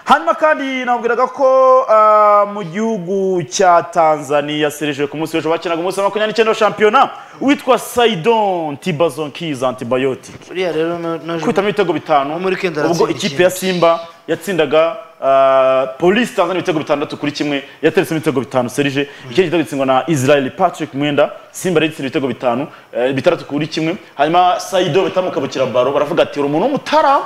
hanyuma kandi nabwiraga ko ah, mu gihugu cya tanzania serije ku munsi w'ejo bakinaga umunsi wa makumyabiri n'icyenda wa shampiyona witwa saidon tibazon keys antibiotic buriya rero na- naje kwitamo ibitego bitanu muri Kenda ubwo aratsinda ikipe icyenda. ya simba yatsindaga ah, polisi tanzania ibitego bitandatu kuri kimwe yateretsemo ibitego bitanu serije iki gitego gitsindwa na israel patrick mwenda simba rero itsinda ibitego bitanu eh, bitandatu kuri kimwe hanyuma saido batamukabukira baro baravuga ati uri umuntu w'umutara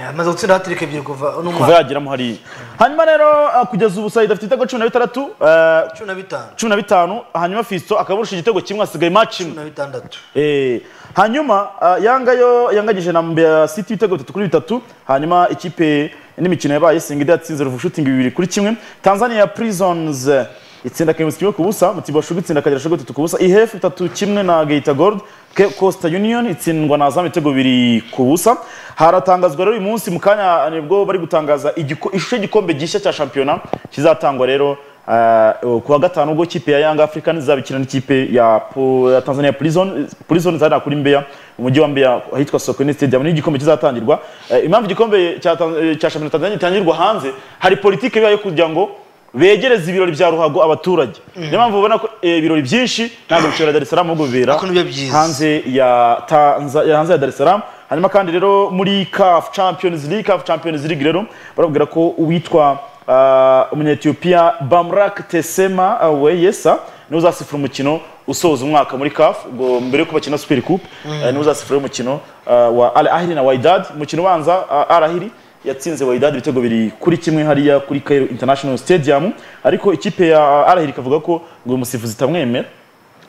amaze gutsinda hatirika ebyiri kuva uno kuva mwaka yageramo hariya hanyuma rero ah, kugeza ubu saido afite ibitego cumi na bitandatu eh, cumi na bitanu cumi na bitanu hanyuma fisto akaburusha igitego kimwe hasigaye match imwe cumi na bitandatu Eh, hanyuma ah, yanga yo yangagije na Mbeya City ibitego bitatu kuri bitatu hanyuma ikipe n'imikino yabaye Singida yatsinze Ruvu Shooting bibiri kuri kimwe Tanzania ya Prisons eh, itsinda Kaimu kimwe ku busa Mutiba Shugu itsinda Kagera Shugu bitatu ku busa IHF bitatu kimwe na Geita Gold Ke- Coastal Union itsindwa na Azam ibitego bibiri ku busa haratangazwa rero uyu munsi mu kanya nibwo bari gutangaza igiko- ishusho y'igikombe gishya cya shampiyona kizatangwa rero Uh, kuwa gatanu ubwo ikipe ya Young Africans izabikina n'ikipe ya, Po- ya Tanzania Prison Prison zari kuri Mbeya umujyi wa Mbeya ahitwa Sokoine Stadium ni igikombe kizatangirwa Eh, impamvu igikombe cya Tan- eh, cya Champions Tanzania gitangirwa hanze hari politike bibaye kugira ngo begereze ibirori bya ruhago abaturage niyo mpamvu ubona ko eh, ibirori byinshi ntabwo bishobora Dar es Salaam ahubwo bibera Ariko nibyo byiza. hanze ya Tanza ya hanze ya Dar es Salaam hanyuma kandi rero muri CAF Champions League CAF Champions League rero barabwira ko uwitwa uh, umunyetiyopiya Bamrak Tesema uh, Weyesa niwe uzasifura umukino usoza umwaka muri CAF ngo mbere yo kubakina Super Coupe eh, niwe uzasifura umukino uh, wa Al Ahly na Wydad umukino ubanza uh, Al Ahly yatsinze Wydad ibitego biri kuri kimwe hariya kuri Cairo International Stadium ariko ikipe ya Al Ahly ikavuga ko ngo uyu musifuzi itamwemera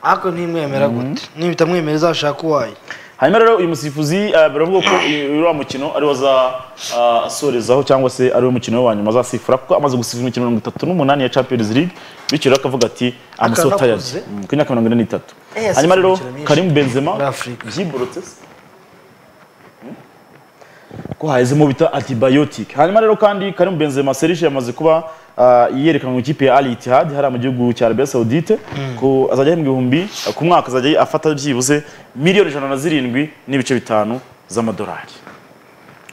ariko ntimwemera gute niba itamwemera izashaka uwayo hanyuma rero uyu musifuzi eh, biravuga ko uriya mukino ariwo azasorezaho cyangwa se ariwo mukino we wa nyuma azasifura kuko amaze gusifura imikino mirongo itatu n'umunani ya champions league bityo rero akavuga ati amaso Akaba tayari anakuze. ku myaka mirongo ine n'itatu Eh, yasifuye hanyuma rero imikino myinshi. karimu benzema Muri Afurika. byiborotse se ko hahezemo bita antibiotic hanyuma rero kandi karimu benzema serije yamaze kuba ah, yerekanwe mu ikipe ya al ittihad hariya mu gihugu cya arabiya saudite ko azajya ahembwa ibihumbi ah, ku mwaka azajya afata byibuze miliyoni ijana na zirindwi n'ibice bitanu z'amadolari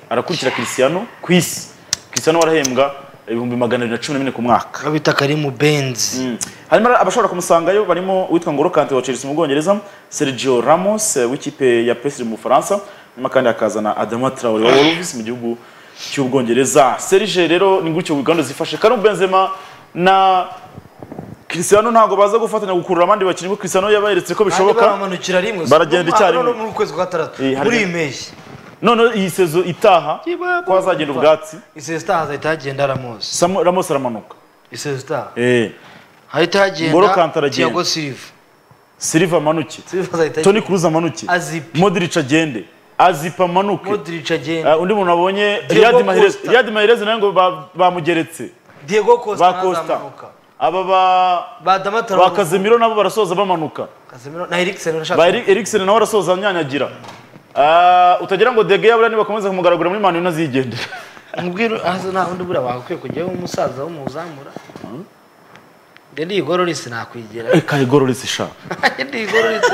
arakurikira cristiano ku isi cristiano we arahembwa ibihumbi magana abiri na cumi na bine ku mwaka bita karimu benzi hanyuma rero abashobora kumusangayo barimo uwitwa ngoro kante wa chelsea mu bwongereza sergio ramos eh, w'ikipe ya psg mu bufaransa nyuma kandi hakazana adama traore wa wolves mu gihugu cy'ubwongereza serge rero ni gutyo uganda zifashe karim benzema na cristiano ntabwo baza gufatanya gukurura abandi bakinnyi kuko cristiano yabayeretse ko Kandi bishoboka baramanukira rimwe baragenda icyarimwe muri ukwezi kwa gatandatu Eh, hari- muri iyi mpeshyi noneho iyi sezo itaha ko hazagenda ubwatsi isesita hazahita hagenda ramos Samu- ramos aramanuka isesita eh hahita N'Golo hagenda Kanté aragenda. Thiago Silva silva amanuke Silva azahita toni cruz amanuke Azipi. modric agende azipa amanuke Modric agenda Ah, undi muntu wabonye Diego Riyadi Mahrez Costa. Riyadi Mahrez nawe ngo ba- bamugeretse Diego Costa ba nawe Costa azamanuka. aba ba ba Damatara ba Casemiro nabo barasoza bamanuka Casemiro na Eriksen urashaka ba Eri- Eriksen nawe arasoza anyanyagira Ah, utagira ngo De Gea buriya nibakomeza kumugaragura muri manu nazigendera mubwira ahaza nta wundi buriya wagakwiye kujyaho umusaza w'umuzamura njye ndigorora isi nakwigira reka igororese sha ndigorora isi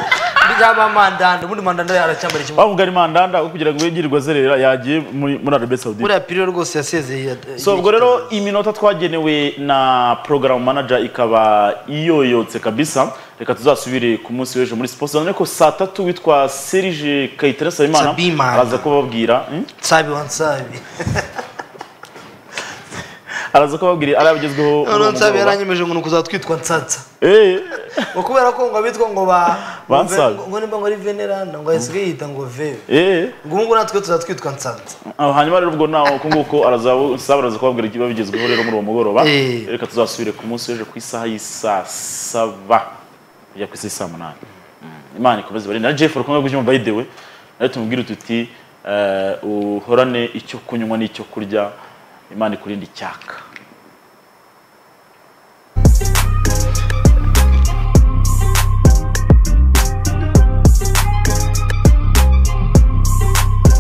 bizaba mandanda ubundi mandanda aracyambara ikimo wa mugari mandanda wo kugira ngo yigirirwe azerera yagiye muri muri Arabie Saoudite buriya piriro rwose yasezeye so ubwo rero iminota twagenewe na program manager ikaba iyoyotse kabisa reka tuzasubire ku munsi w'ejo muri sports zone ko saa tatu witwa Serge Kayitare Sabimana Sabimana. araza kubabwira hmm? nsabi wa nsabi araza kubabwira arabigezweho noneho nsabi yaranyemeje ngo ni ukuzatwitwa nsatsa eh ngo kubera ko ngo abitwa ngo ba Ba ngo ve- Nsabi. ngo nimba ngo ari veneranda ngo yasigaye yita ngo veve eh ngo ubu ngubu natwe tuzatwitwa nsatsa Ah, hanyuma rero ubwo nawe uko nguko araza saba araza kubabwira ikiba bigezweho rero muri uwo mugoroba reka tuzasubire ku munsi w'ejo ku isaha y'isaa saba ya ku isi saa munani Mm, imana ikomeze barinde na jeff urukumwe rw'ibyuma by the way nawe tumubwire tuti eh, uhorane icyo kunywa n'icyo kurya imana ikurinde icyaka